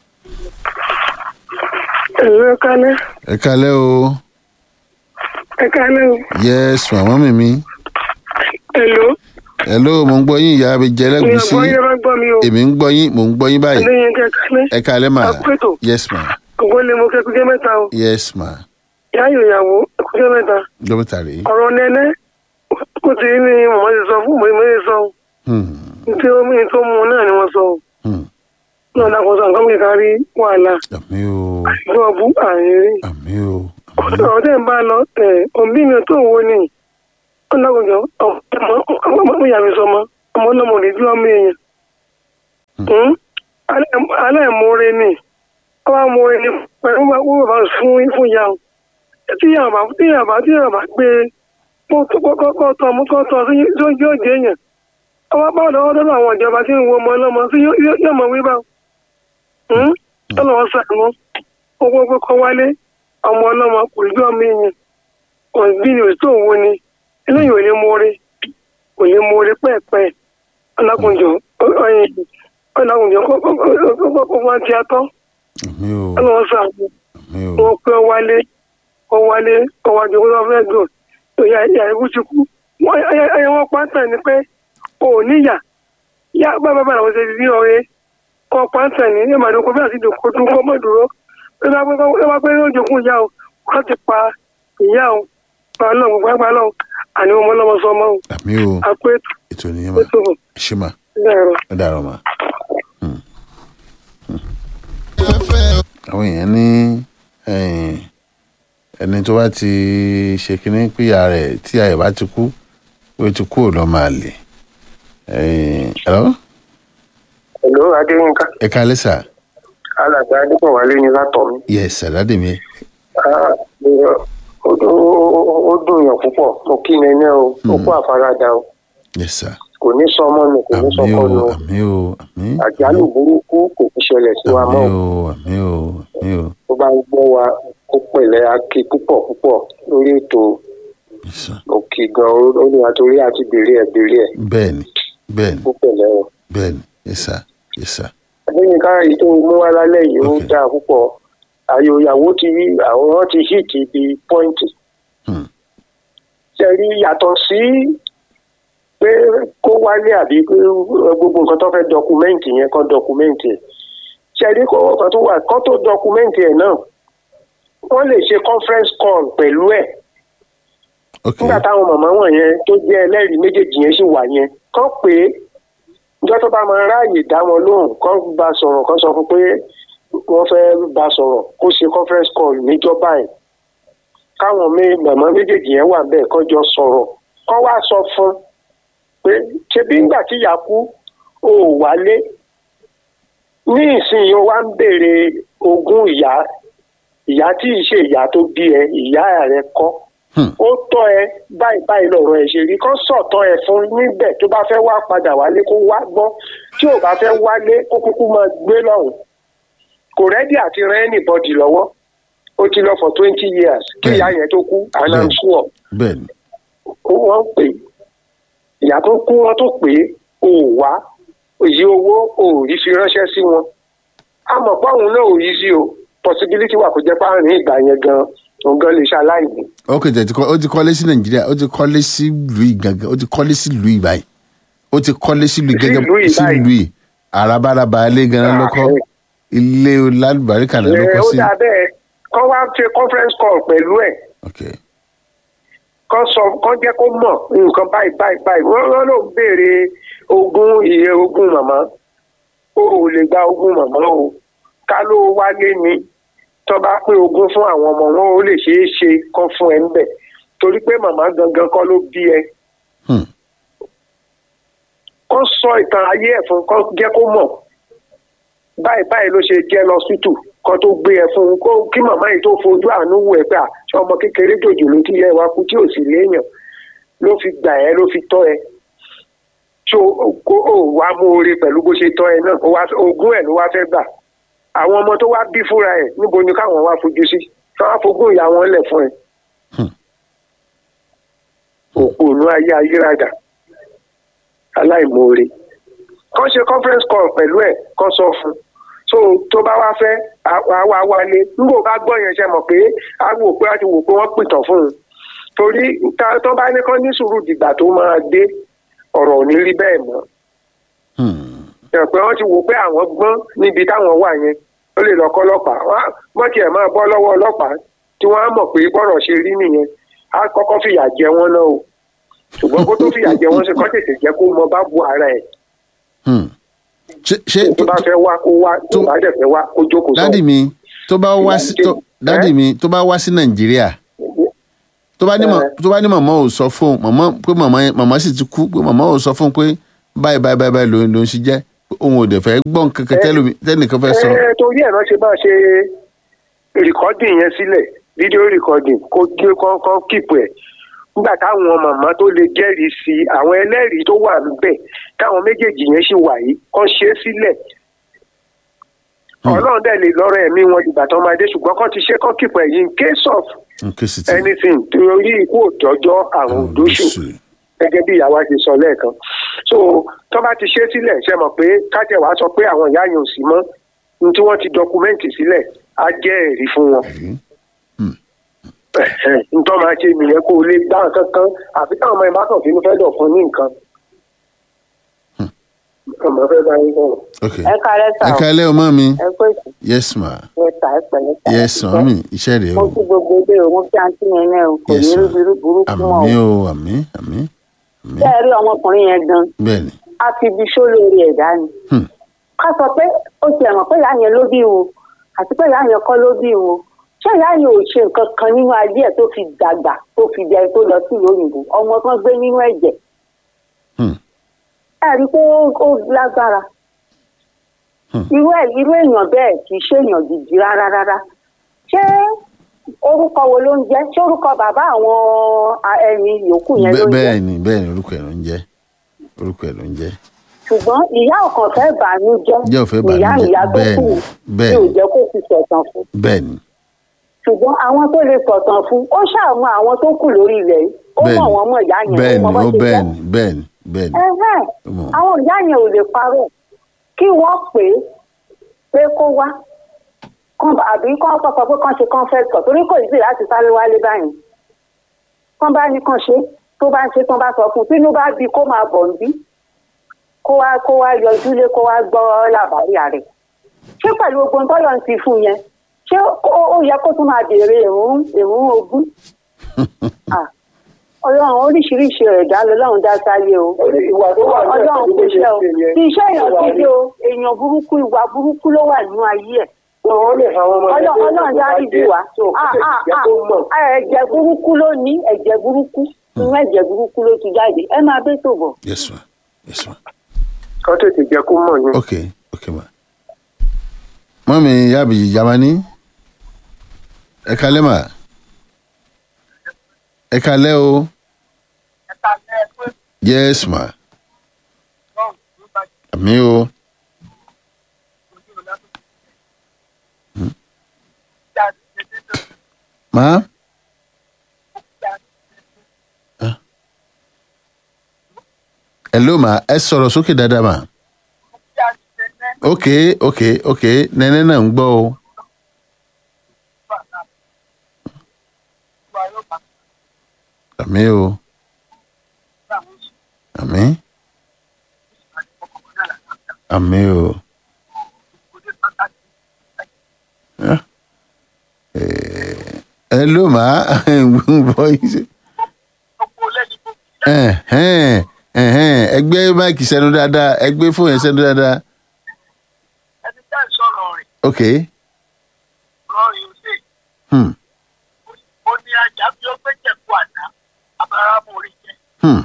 F: Ẹ̀rọ kálẹ̀,
B: ẹ kalẹ́ o
F: ẹ kálẹ̀ o.
B: yes ma mọ́mì mi
F: Èlò,
B: hello mo ń gbọ́ yín ìyá mi jẹ́
F: mi ò
B: lẹ́gùsí
F: gbọ́ yẹn bá gbọ́ mi o.
B: èmi ń gbọ́ yín mò ń gbọ́ yín báyìí
F: Adéyẹn kẹ kálẹ̀.
B: ẹ kalẹ́ ma
F: Àpètò,
B: yes ma
F: ògbó lè mo kẹ́kọ̀ọ́ mẹ́ta o.
B: yes ma
F: Ìyá ìyàwó ẹ̀kọ́ mẹ́ta.
B: dókítà rèé
F: Ọ̀rọ̀ nẹ́nẹ́, kò tí ní mọ̀mọ́ ti sọ fún mọ̀mọ́ ti sọ.
B: Hmm.
F: Ní ó mú tó mú náà ni wọ́n sọ.
B: Hmm.
F: Náà dákun sọ nǹkan kíkà rí wàhálà.
B: àmì o
F: Ìjọba bú àárín rí.
B: àmì o àmì
F: Ọ̀rọ̀ tẹ̀ ń bá lọ, ẹ̀ òbí mi tó wo ni. Ó dákun jọ, ọmọ ìyá mi sọ mọ́, ọmọ ọlọ́mọ rẹ̀ bí ọmọ èèyàn. Hmm? Alẹ́- Aláìmoore ni. Ọba moore ni pẹ̀lú wọ́n bàbá fún fún ìyá o. Tí ìyá bá tí ìyá bá tí ìyá bá gbé kó tó kọ́kọ́ tọ́ ọmọ kọ́ tọ́ sí yóò yóò jẹ́ èèyàn. Ọba bá lọ́wọ́ lọ́dọ̀ àwọn ìjọba tí ń wo ọmọ ọlọ́mọ sí yóò yóò- yóò mọ̀ wí bá. Ọlọ́wọ́ sàánú. Owó pé kọ́ wálé ọmọ ọlọ́mọ kò rí ọmọ èèyàn. Kò bí ni òsì tó wo ni. Eléyìí ò lè moore. Kò lè moore pẹ́ẹ̀pẹ́. Ọlákùnjọ ọlákùnjọ kó wá ti atọ́.
B: àmì o
F: Ọlọ́wọ́ sàánú.
B: àmì o
F: Wọ́n pẹ́ wálé. Wọ́n wálé. Wọ́n wájú kó lọ́ọ́ fẹ́ gbò. Ìyá ìyá ikú ti kú. Wọ́n ẹyẹ wọn pátá ni pé o ò níyà. Yá bàbá bàbá àwọn ṣe ti rí ọ̀rẹ́. Wọ́n pátá ni ẹ̀ máa dúkọ́ bí àti dùkọ́ tún kọ́ mọ́ dúró. Ẹ bá pẹ́ ẹ bá pẹ́ lójú kún ìyá o. Wọ́n ti pa ìyá o. Ọlọ́run gbogbo àgbà lọ. Àní ọmọ ọlọ́mọ sọ ọmọ o.
B: àmì o
F: Àpò
B: ètò nìyẹn ma
F: ètò bọ̀.
B: ṣé ma
F: Bẹ́ẹ̀
B: ó dàrọ ma.
A: fẹ́fẹ́
B: àwọn èèyàn ní eh, ẹni tó bá ti ṣe kínní píyà rẹ̀ tí àyè bá ti kú ó ti kú ò lọ́ máa lè. ẹ̀rọ
G: Hello, Adéyínká.
B: ẹ kálẹ́ sà
G: Alàgbà Adébọ̀wálé ni látọ̀ mi.
B: yẹ sàdádì mi
G: Ah, ó ó- ó ó dùn yàn púpọ̀ mo kí nẹ́nẹ́ o ó kó àfaradà o
B: yes sir
G: kò ní sọ ọmọ nù kò ní sọ
B: àmì
G: ọkọ
B: o
G: nù
B: àmì o àmì
G: àjálù burúkú kò ní ṣẹlẹ̀ sí wa
B: àmì
G: mọ́
B: o àmì o àmì o
G: tó bá ń gbọ́ wa ó pẹ̀lẹ́ akí púpọ̀ púpọ̀ lórí ètò
B: yes sir
G: òkè gan ó ní àtòrí àti bèrè ẹ̀ bèrè ẹ̀
B: bẹ́ẹ̀ni bẹ́ẹ̀ni
G: ó pẹ̀lẹ́ o.
B: bẹ́ẹ̀ni yes sir yes sir
G: lẹ́yìn ká èyí tó mú wá lálẹ́ yìí ó
B: Ok.
G: dáa púpọ̀ àyò ìyàwó ti àwòrán ti hìtì bí pọ́ìntì.
B: Hmm.
G: ṣe rí yàtọ̀ sí pé kó wálé àbí pé gbogbo nǹkan tó fẹ́ dọkumẹ́ǹtì yẹn kan dọkumẹ́ǹtì ẹ̀ ṣe rí kó kan tó wà kán tó dọkumẹ́ǹtì ẹ̀ náà wọ́n lè ṣe conference call pẹ̀lú ẹ̀
B: ok
G: nígbà táwọn màmá wọ̀nyẹn tó jẹ́ ẹlẹ́rìí méjèèjì yẹn sì wà yẹn kán pé ìjọ tó bá máa ráàyè dá wọn lóhùn kán bá sọ̀rọ̀ kán sọ fún pé wọ́n fẹ́ bá sọ̀rọ̀ kó ṣe conference call níjọba ẹ̀ káwọn mé- màmá méjèèjì yẹn wà bẹ́ẹ̀ kán jọ sọ̀rọ̀ kán wá sọ fún pé ṣebí ńgbà tí ìyá kú ò wálé ní ìsinyìí ó wá ń béèrè ogún ìyá ìyá tí ì ṣe ìyá tó bí ẹ ìyá rẹ kọ́
B: Hmm.
G: ó tọ́ ẹ báyìí báyìí lọ̀rọ̀ ẹ̀ ṣe rí kán sọ̀tọ̀ ẹ̀ fún níbẹ̀ tó bá fẹ́ wá padà wálé kó wá gbọ́ tí ò bá fẹ́ wálé kó kúkú máa gbé lọ́hùn kò rẹ́dí àti rẹ́ anybody lọ́wọ́ ó ti lọ for twenty years kí
B: Bẹ́ẹ̀ni.
G: ìyá yẹn tó kú and I'm
B: Bẹ́ẹ̀ni.
G: sure
B: bẹ́ẹ̀ni
G: ó wọ́n pè é. ìyá tó kú wọ́n tó pè é ò wá òyì owó ò rí fi ránṣẹ́ sí wọn a mọ̀ pé àwọn náà ò yí sí o possibility wà kó jẹ́ pé àárín ìgbà yẹn gan òun gan lè ṣaláìní.
B: ok tẹ̀ ti kọ́ ó ti kọ́lé sí nàìjíríà ó ti kọ́lé sí ìlú yìí gangan ó ti kọ́lé sí ìlú yìí báyìí ó ti kọ́lé sí ìlú yìí
G: Sí
B: gẹ́gẹ́
G: ìlú yìí
B: sí
G: báyìí.
B: ìlú yìí àràbàràbà ilé ganan lọ́kọ́
G: Ah,
B: ilé lálùbáríkà náà
G: ẹ
B: lọ́kọ́
G: ó
B: sí.
G: dà bẹ́ẹ̀ kọ́ wá ṣe conference call pẹ̀lú ẹ̀
B: ok
G: kọ́ sọ kọ́ jẹ́ kó mọ̀ nǹkan báyìí báyìí báyìí wọ́n wọ́n ló ń béèrè ogún iye ogún màmá ó ò lè gba ogún màmá o ká ló wálé ni tó bá pín ogún fún àwọn ọmọ wọn ó lè ṣeé ṣe kán fún ẹ ńbẹ̀ torí pé màmá gangan kọ́ ló bí ẹ
B: Hmm.
G: kọ́ sọ ìtàn ayé ẹ̀ fún kọ́ jẹ́ kó mọ̀ báyìí báyìí ló ṣe jẹ́ lọ́sítù kan tó gbé ẹ fún un kó kí màmá yìí tó fojú àánú wò ẹ pé à ṣé ọmọ kékeré jòjò ló ti yẹ wa kú tí ò sì léèyàn ló fi gbà ẹ ló fi tọ́ ẹ tó kó o wá mú oore pẹ̀lú bó ṣe tọ́ ẹ náà ó wá ogún ẹ̀ ló wá fẹ́ gbà àwọn ọmọ tó wá bí fúnra ẹ̀ níbo ni káwọn wá fojú sí kí wọ́n á fogún ìyá wọn lẹ̀ fún ẹ. òpònú ayé ayérada aláìmoore kàn ṣe conference call pẹ̀lú ẹ̀ kàn sọ fún un so tó bá wá fẹ́ àwa wálé nígbò bá gbọ́ yẹn ṣe mọ̀ pé a wò pé a ti wò pé wọ́n pìtàn fún un torí ta- tó bá ní kán ní sùúrù dìgbà tó máa dé ọ̀rọ̀ ò ní rí bẹ́ẹ̀ mọ́
B: Hmm.
G: ẹ̀ pé wọ́n ti wò pé àwọn gbọ́n níbi táwọn wà yẹn ó lè lọ kọ́ ọlọ́pàá wọ́n á- wọ́n tiẹ̀ máa bọ́ lọ́wọ́ ọlọ́pàá tí wọ́n á mọ̀ pé bọ́rọ̀ ṣe rí nìyẹn á kọ́kọ́ fìyà jẹ wọ́n náà o ṣùgbọ́n kó tó fìyà jẹ wọ́n ṣe kọ́ tètè jẹ́ kó mọ bá bu ara ẹ̀
B: Hmm. ṣé ṣé
G: tó bá fẹ́ wá kó wá tó
B: tó-
G: bá dẹ̀ fẹ́ wá kó jókòó sọ.
B: dádì mi tó bá wá sí tó dádì mi tó bá wá sí nàìjíríà tó bá ní mọ tó bá ní màmá ò sọ fún un màmá pé màmá yẹn màmá sì ti kú pé màmá ò sọ fún un pé báyìí báyìí báyìí báyìí ló ló ń ṣe jẹ́ pé òun ò dẹ̀ fẹ́ gbọ́n kankan tẹ́lómi tẹ́nìkan fẹ́ sọ.
G: ẹ torí ẹ̀ náà ṣe máa ṣe rìkọ́dìn yẹn sílẹ̀ fídíò rìkọ́dìn kó gbé kọ́kọ́ kíìpù ẹ̀ nígbà táwọn màmá tó lè jẹ́rìí sí i àwọn ẹlẹ́rìí tó wà níbẹ̀ táwọn méjèèjì yẹn ṣì wà yìí kọ́ ṣe é sílẹ̀
B: Hmm.
G: ọlọ́run dẹ̀ lè lọ́rọ̀ ẹ̀mí wọn ìgbà tó máa dé ṣùgbọ́n kọ́ ti ṣe kọ́ kíìpù ẹ̀ yìí in case of
B: nǹkan sì ti
G: anything torí ikú òjọ́jọ́ àrùn òdóṣù
B: lóṣù.
G: gẹ́gẹ́ bí ìyàwó ti sọ lẹ́ẹ̀kan so tó bá ti ṣe sílẹ̀ ṣe mọ̀ pé kájẹ̀ wàá sọ pé àwọn ìyá yẹn ò sí mọ́ ní tí wọ́n ti dọkumẹ́ǹtì sílẹ̀ á jẹ́ ẹ̀rí fún wọn. ntọ́ máa ṣe nìyẹn kó o lè gbá nǹkan kan àfi táwọn ọmọ ìbátan fínú fẹ́ dọ̀ fún ní nǹkan. ọmọ fẹ́ bá yín sọ̀rọ̀.
B: ok
H: ẹ kálẹ́ sà
B: ẹ
H: o
B: kálẹ́ o mọ́ mi
H: ẹ pé sùn
B: yes ma
H: ẹ tà ẹ pẹ̀lẹ́ sà
B: yes ma mi iṣẹ́ rẹ̀
H: mo
B: o
H: kí gbogbo ilé o mo kí àǹtí yẹn náà o kò
B: Yes,
H: ní
B: ma'am.
H: rúbirú burúkú mọ́
B: àmì
H: o
B: o àmì àmì àmì
H: ṣé ẹ rí ọmọkùnrin yẹn gan
B: bẹ́ẹ̀ ni
H: a fi ibi ṣó lórí ẹ̀dá ni
B: Hmm.
H: ká sọ pé ó ti ẹ̀mọ̀ pé ìyá yẹn ló bí wo àti pé ìyá yẹn kọ́ ló bí wo ṣé ìyá yẹn ò ṣe nǹkan kan nínú ayé ẹ̀ tó fi dàgbà tó fi di ẹni tó lọ sí ìlú òyìnbó ọmọ kan gbé nínú ẹ̀jẹ̀
B: Hmm.
H: ẹ rí i pé ó- ó lágbára
B: Hmm.
H: irú ẹ̀ irú èèyàn bẹ́ẹ̀ kì í ṣe èèyàn gidi rárá rárá ṣé orúkọ wo ló ń jẹ́ ṣé orúkọ bàbá àwọn a- ẹni yòókù yẹn ló
B: Bẹ́-
H: ń jẹ́
B: bẹ́ẹ̀ ni bẹ́ẹ̀ ni orúkọ ẹ̀ ló ń jẹ́ orúkọ ẹ̀ ló ń jẹ́
H: ṣùgbọ́n ìyá ọ̀kan fẹ́ bàánú jẹ́
B: Ìyá ò fẹ́
H: ìyá
B: bàánú jẹ́.
H: ìyá tó
B: Bẹ́ẹ̀
H: kù
B: ni, bẹ́ẹ̀
H: tí ò
B: ni.
H: jẹ́ kó fi sọ̀tàn fún
B: bẹ́ẹ̀ ni
H: ṣùgbọ́n àwọn tó lè sọ̀tàn fún ó ṣàmú àwọn tó kù lórí ilẹ̀ yìí ó
B: bẹ́ẹ̀
H: mọ̀
B: ni
H: wọ́n mọ̀ ìyá yẹn
B: bẹ́ẹ̀
H: ó
B: ni
H: mọ bó
B: ó
H: ṣe
B: bẹ́ẹ̀
H: jẹ́
B: ni bẹ́ẹ̀ ni bẹ́ẹ̀ ni
H: Ẹhẹ́n.
B: ó mọ̀
H: àwọn ìyá yẹn ò lè parọ́ kí wọ́n pè é pé kó wá kán bá- àbí kán sọ pé kán ṣe kán fẹ́ sọ torí kò sí láti sáré wálé báyìí kán bá ní kán ṣe tó bá ń ṣe tán bá sọ fún un tínú bá bí kó máa bọ̀ ń bí kó wá kó wá yọjú lé kó wá gbọ́ làbárí rẹ̀ ṣé pẹ̀lú gbogbo ohun tọ́lọ́ ń ti fún un yẹn ṣé ó ó yẹ kó tún máa béèrè ìrún ìrún ogún Ah, ọlọ́run oríṣiríṣi ẹ̀dá lọ́lọ́run dá sáyé o
G: ìwà tó wà ní
H: ọlọ́run kò ṣe o tí iṣẹ́ èèyàn gidi o èèyàn burúkú ìwà burúkú ló wà nínú ayé ẹ̀
G: wọn lè fa ọmọ
H: Ọlọ́- ọlọ́run dárí jù wá Ah, ah, ah. ẹ̀jẹ̀ burúkú ló ní ẹ̀jẹ̀ burúkú inú ẹ̀jẹ̀ burúkú ló ti jáde ẹ máa bẹ́ tó bọ̀.
B: yes ma yes ma
G: kọ́ tètè jẹ́ kó mọ̀ ní.
B: ok ok ma mọ́mi yábì jamani ẹ kalẹ́ ma ẹ kalẹ́ o yes ma àmì o Hmm. ma Ah. hello ma ẹ sọ̀rọ̀ sókè dáadáa ma ok ok ok nẹ́nẹ́ náà ń gbọ́ o àmì o àmì àmì o Ah. Eh, hello ma ń gbọ́ yín sí. Ẹ̀hẹ́n, ẹ̀hẹ́n, ẹgbẹ́ máìkì sẹ́nu dáadáa ẹgbẹ́ fóònù yẹn sẹ́nu dáadáa
E: ẹni tẹ́ ń sọ̀rọ̀ rẹ̀
B: ok
E: lọ́rin ọ̀sẹ̀
B: hmm.
E: ó ní ajá bí ó gbé jẹ̀kú àná abáramọ̀rí jẹ́
B: Hmm.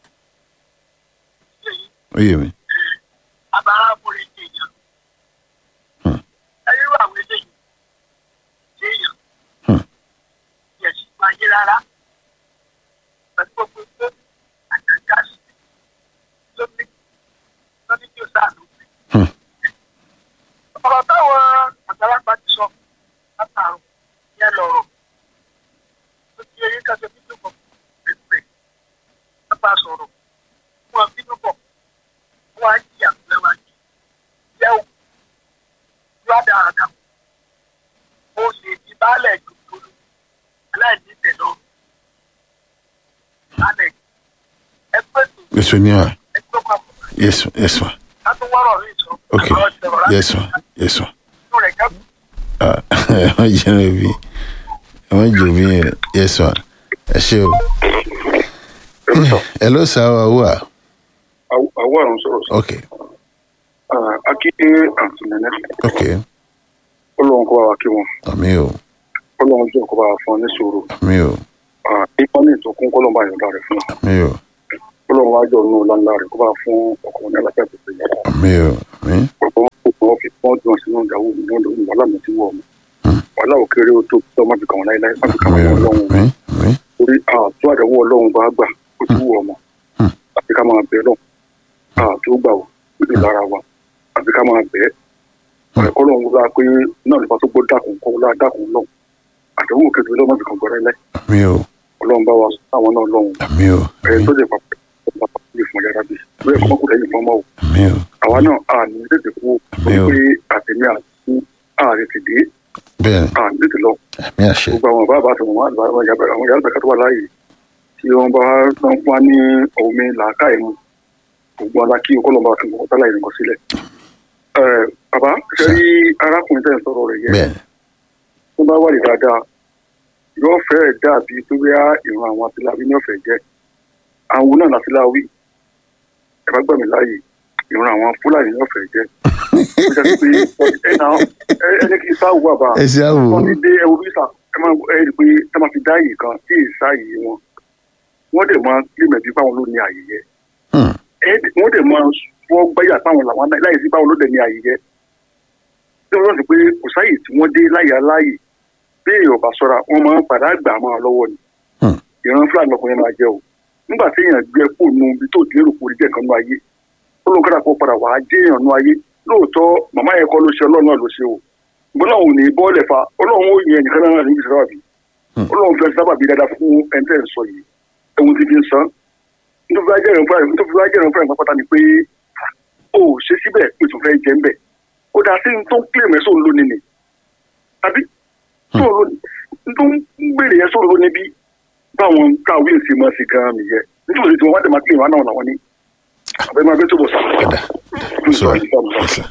E: ṣe yìí
B: ó yé mi
E: abáramọ̀rí jẹ́ èèyàn.
B: Hmm.
E: ẹyẹ wà wí lẹ́yìn ṣé èèyàn
B: Hmm.
E: yẹ̀ sí máa yé rárá pẹ̀lú gbogbo tó àjàgà sí lómi lómi tí ó sáà ló gbé.
B: Hmm.
E: ọ̀rọ̀ táwọn àgbàlagbà ti sọ látàrún yẹn lọ̀rọ̀ ó ti eyín kan ṣe bíbí kan pèpè nípa sọ̀rọ̀ wọn bínú bọ̀ wọn á jí àgbẹ̀ wa jí yẹ ò lọ́dà àdà ó lè di baálẹ̀ jòjòló aláìní tẹ̀lọ́ baálẹ̀ ẹgbẹ́ tó
B: yes ni ma
E: ẹgbẹ́ kan
B: yes yes ma
E: látó wọ́rọ̀ rí sọ
B: ok yes ma yes ma
E: inú rẹ̀ kẹ́kọ̀ọ́
B: ah ẹ má jẹ́ ẹ bí ẹ má jẹ́ bí yẹn yes ma ẹ ṣe o hello sir wa wà
D: àwọn àrùn sọ̀rọ̀ sí.
B: ok
D: akíndé àǹtí nẹ́nẹ́
B: ok
D: ọlọ́run kó bá wa kí wọn
B: àmì o
D: ọlọ́run jọ kó bá wa fún ọ ní sòrò
B: àmì o
D: nípa ní ìtòkùn kọ́lọ́n bá yọ̀ǹda rẹ̀ fún ọ
B: àmì o
D: ọlọ́run wá jọ nù lánàá rẹ̀ kó bá fún ọkùnrin aláfẹ́ tó ṣe yàrá
B: àmì o àmì
D: ọ̀pọ̀ wọn fi wọ́n jọ sínú ìdáwó mi náà lórí wàhálà mi ti wọ̀ ọmọ wàhálà ò kéré ó tó tó má fi kàn wọ́n láéláé má fi kàn
B: àmì
D: wọ́n
B: o
D: ọlọ́run
B: àmì àmì
D: torí àtú àdánwò ọlọ́run bá gbà ó ti wù ọmọ
B: Hmm.
D: àfi ká máa bẹ̀ lọ àtú gbà ó níbi lára wa àfi ká máa bẹ̀ ẹ̀kọ́ lọ́run wúlá pé náà nípa tó gbọ́ dákun kọ́ wúlá dákun lọ́hùn àdánwò kékeré lọ́mọ fi kàn gbọ́ láéláé
B: àmì o
D: ọlọ́run bá wa sọ àwọn náà lọ́hùn
B: àmì o
D: ẹ̀ tó lè papọ̀ ọba lè fún yàrá bí bẹ́ẹ̀ kọ́ mọ́kùnrin lẹ́yìn fún ọmọ o
B: àmì o
D: àwa náà a ní tètè kú
B: Àmín o.
D: pé àtẹ̀mí àti ààrẹ ti dé
B: bẹ́ẹ̀ ni
D: a ní tètè lọ
B: àmì àṣẹ
D: gbogbo àwọn bàbá àti àwọn àgbà àwọn yàrá àwọn yàrá ìgbàkátọ́ wà láàyè tí wọ́n bá ń fún wa ní omi làákàyè mu gbogbo ọ̀la kí ọkọlọ́mọ àti ọkọ̀ tálà ìrìnkọ̀ sílẹ̀. Ẹ, bàbá ṣe rí arákùnrin tẹ̀ ń sọ̀rọ̀ rẹ̀ yẹn
B: bẹ́ẹ̀ ni
D: tó bá wà ní dáadáa yóò fẹ́ dàbí tó bí ìran àwọn atiláwí ní ọ̀fẹ́ jẹ́ àwọn náà látiláwí ẹ bá gbà mí láàyè ìran àwọn fúlàní ní ọ̀fẹ́ jẹ́ ó jẹ́ pé ẹ náà ẹ ẹni kì í sáwù bàbá
B: ẹ ṣe àwò
D: wọ́n ti dé ẹwọ bísà ẹ máa ẹ rí i pé ẹ máa fi dá àyè kan tí ì sáàyè wọn wọ́n dẹ̀ máa límẹ̀ bí báwọn ló ní àyè yẹ
B: Hmm.
D: ẹ wọ́n dẹ̀ máa fọ́ gbáyà táwọn làwọn láyè sí báwọn ló dẹ̀ ní àyè yẹ tí wọ́n rántí pé kò sáyè tí wọ́n dé láyè aláyè bí èèyàn bá sọ́ra wọ́n máa ń padà gbà máa lọ́wọ́ ni
B: Hmm.
D: ìran fúlàní ọkùnrin máa jẹ́ o nígbà tí èèyàn gbé kó nu ibi tó lérò kó rí jẹ́ kan nú ayé ó lóun kọ́dà kó padà wàá jẹ́ èèyàn nú ayé lóòótọ́ màmá yẹn kọ́ ló ṣe ọlọ́run náà ló ṣe o ìgbọ́n náà ò ní bọ́ọ̀lẹ̀ fa ọlọ́run ó yẹn nìkan náà níbi sábà bí
B: Hmm.
D: ọlọ́run fẹ́ sábà bí dáadáa fún ẹni tẹ́ ẹ̀ ń sọ yìí ẹ̀wọ̀n ti fi ń san nítorí wájú ẹ̀rọ fúlàní nítorí wájú ẹ̀rọ fúlàní pápátá ni pé ó ṣe síbẹ̀ pé tó fẹ́ jẹ́ ń bẹ̀ ó dá sí tó ń kílè mẹ́sàn án lónìí ni tàbí tó ń lónìí tó ń gbèrè yẹn sọ̀rọ̀ lónìí bí báwọn káwé ṣe máa ṣe gan-an nìyẹn nítorí tí wọ́n wá dé máa kílè wọn náà làwọn ní àbẹ́ máa bẹ́ tó bọ̀ sá.
B: padà sọ ẹsẹ.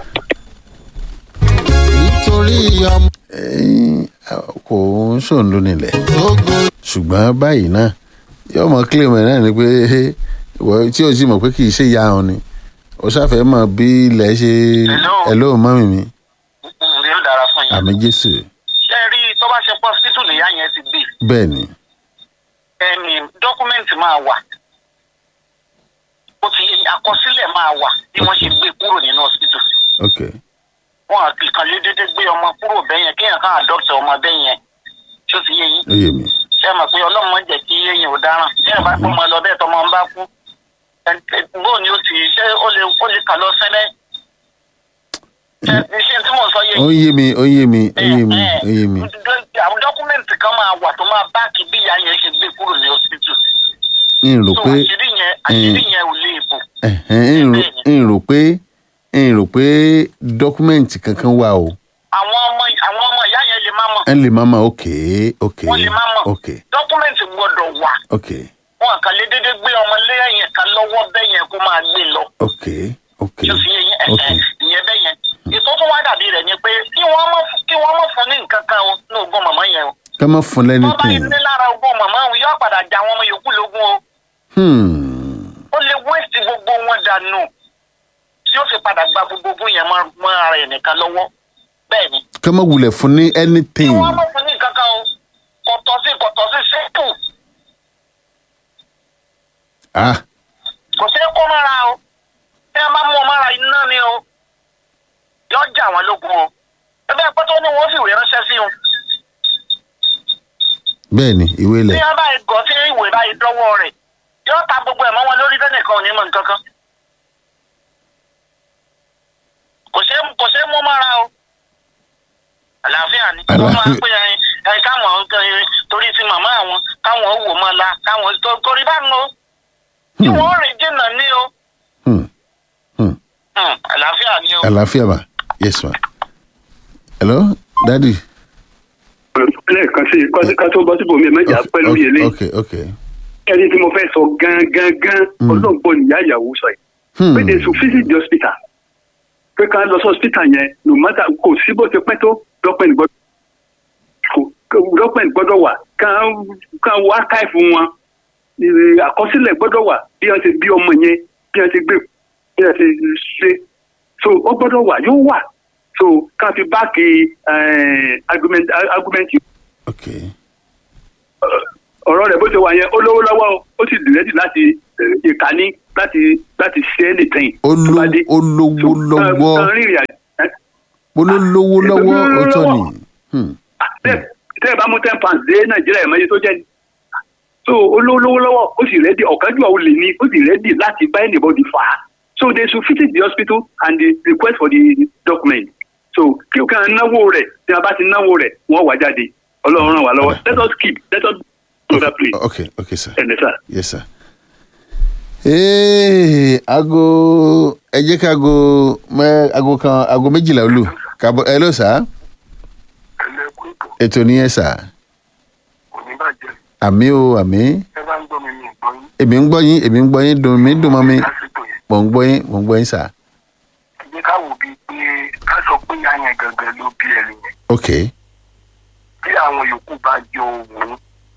A: nítorí ọmọ
B: ẹyin kò ń sòun ló nílẹ̀
A: tó gorí
B: ṣùgbọ́n báyìí náà yóò mọ kílèmù ẹ̀ náà ni pé ìwọ tí o sì mọ̀ pé kì í ṣe ìyá wọn ni o ṣàfẹ́ mọ̀ bí ilẹ̀ ṣe
E: Hello.
B: hello mọ́mì mi
E: ní ó dára fún yín.
B: àmì jésù
E: ṣé ẹ rí i tó bá ṣe pọ́ hospital nìyá yẹn ti gbé
B: bẹ́ẹ̀ ni
E: ẹni dọ́kúmẹ́ǹtì máa wà ó ti àkọsílẹ̀ máa wà bí wọ́n ṣe gbé kúrò nínú hospital.
B: ok
E: wọn àti kan lé dédé gbé ọmọ kúrò bẹ́yẹn kéèyàn kan àdọ́kítà ọmọ bẹ́yẹn tó ti yé yín.
B: ó yé mi
E: ṣé ẹ mọ̀ pé ọlọ́run máa ń jẹ́ kí èèyàn ò dáràn ṣé ẹ bá pọ́ ọmọ lọ bẹ́ẹ̀ tọmọ ń bá kú ẹ- ẹ- bóun ni ó ti ṣé ó lè ó lè kà lọ sẹ́lẹ̀ ṣé ṣé tí mò ń sọ yé
B: ó yé mi ó yé mi ó yé mi ó yé mi
E: àwọn dọ́kúmẹ̀ntì kan máa wà tó máa báàkì bí ìyá yẹn ṣe gbé kúrò ní hospital.
B: n rò
E: tó
B: pé
E: àṣírí yẹn àṣírí yẹn ò lè bò.
B: ẹ̀hẹ́n, n rò- n rò pé n rò pé dọ́kúmẹ̀ntì kankan wà o
E: àwọn ọmọ àwọn ọmọ ìyá yẹn lè má mọ̀
B: ẹ lè má ma ok ok
E: wọ́n lè má mọ̀
B: ok
E: dọ́kúmẹ̀ntì gbọ́dọ̀ wà
B: ok
E: wọn kàn lé dédé gbé ọmọ lẹ́yìn kan lọ́wọ́ bẹ́ẹ̀ yẹn kó máa gbé lọ.
B: ok ok
E: tó fi yẹn
B: ok
E: ẹ̀ẹ́ ìyẹn bẹ́ẹ̀ yẹn ètò tó wá dàbí rẹ̀ ni pé kí wọ́n mọ̀ kí wọ́n mọ̀ fún ní nǹkan kan o ní ogún màmá yẹn o.
B: ká má fún lẹ́ni
E: wọ́n bá
B: tìǹ
E: ní lára ogún màmá òun yóò padà já àwọn ọmọ yòókù lógún o. ó lè wéèsì gbogbo wọn dànù tí ó fi padà gba gbogbo ogún yẹn mọ́ mọ́ ara ẹ̀ nìkan lọ́wọ́ bẹ́ẹ̀ ni.
B: ká má wulẹ̀ fún ní
E: kí
B: anything
E: wọ́n mọ̀ fún ní nǹkan kan o kọ̀tọ̀ sí kọ̀tọ̀ sí sípò
B: ah
E: kò sí kó mára o tí a máa mú ọmọ ara iná ni o yọ jà wọn lógun o ẹgbẹ́ pẹ́ tó ní wọ́n fìwé ránṣẹ́ sí wọn.
B: bẹ́ẹ̀ ni ìwé
E: tí
B: ilẹ̀
E: wọ́n bá gọ̀ sí ìwé báyìí dọ́wọ́ rẹ̀ yóò ta gbogbo ẹ̀ mọ́ wọn lórí tẹ́nìkan ò ní mọ̀ nǹkan kan. kò ṣe kò ṣe mú mára o àlàáfíà ni wọ́n máa ń pè ẹ ẹ káwọn ẹ, torí ti màmá àwọn káwọn wò mọ́ la káwọn tó- torí báwọn o tí
B: Hmm.
E: wọ́n rìn jìnnà ní o
B: Hmm. Hmm.
E: Hmm, àlàáfíà ni o.
B: àlàáfíà ma yes ma hello daddy
I: lẹ́ẹ̀kan sí i ká tó bọ́ síbò mi mẹ́jà pẹ́ lórí eléyìí
B: ok ok
I: ẹni tí mo fẹ́ sọ gangan gan
B: Mm.
I: ọlọ́gbọ́n níyà ìyàwó sọ yìí
B: Hmm.
I: pé they should visit the hospital pé ká lọ sí hospital yẹn no matter kò sí bó ti pẹ́ tó document gbọ́dọ̀ kò- document gbọ́dọ̀ wà ká ká wo archive wọn ìrè àkọsílẹ̀ gbọ́dọ̀ wà bí wọ́n ti bí ọmọ yẹn bí wọ́n ti gbé bí wọ́n ti ṣe so ó gbọ́dọ̀ wà yóò wà so ká fi báàkì eh, argument argument
B: ok
I: ọ̀rọ̀ rẹ̀ bó ṣe wà yẹn ó lówó lọ́wọ́ o, ó sì dìrẹ́dì láti eh, ìkànnì láti láti ṣe é nìtẹ̀yìn.
B: ó ló- ó lówó lọ́wọ́ ó ló lówó lọ́wọ́ ó tọ́ ni Hmm.
I: tẹ́ ẹ bá mú ten pounds dé nàìjíríà ẹ̀ mọ́yé tó jẹ́ ni. so ó lówó lówó lọ́wọ́ ó sì rẹ́dì ọ̀kájú àwọn olè ní ó sì rẹ́dì láti bá anybody fà á so they should visit the hospital and they request for the document so kí o kàn náwó rẹ̀ tí a bá ti náwó rẹ̀ wọ́n wà jáde ọlọ́run ràn wá lọ́wọ́ let us keep let us do that please
B: ok ok sir
I: ẹ̀ ẹ̀ sir.
B: yes sir. ee aago ẹ jẹ́ ká aago mẹ́ aago kan aago méjìlá olù kàbọ̀ ẹ ló sà
C: ẹlẹ́kùn ètò
B: ètò nìyẹn sà
C: kò ní bàjẹ́
B: àmì o àmì
C: ẹ bá ń gbọ́ mi ní ìgbọ́ yín
B: èmi ń gbọ́ yín èmi ń gbọ́ yín dùn mí dùn mọ́ mi
C: lásìkò yẹn
B: mò ń gbọ́ yín mò ń gbọ́ yín sà
C: ẹ jẹ́ ká wò bíi pé ká sọ pé ìyá yẹn gangan ló bí ẹni yẹn
B: ok
C: tí àwọn yòókù bá jọ òun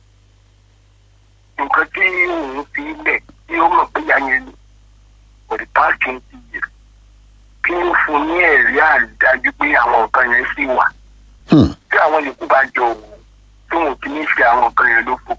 C: nǹkan tí òun fi lẹ̀ tí ó mọ̀ pé ìyá yẹn ni for the past twenty years kí ó fún ní ẹ̀rí àrídájú pé àwọn nǹkan yẹn sì wà
B: Hmm.
C: tí àwọn yòókù bá jọ òun tí wọn kì í ṣe àwọn nǹkan yẹn lófo.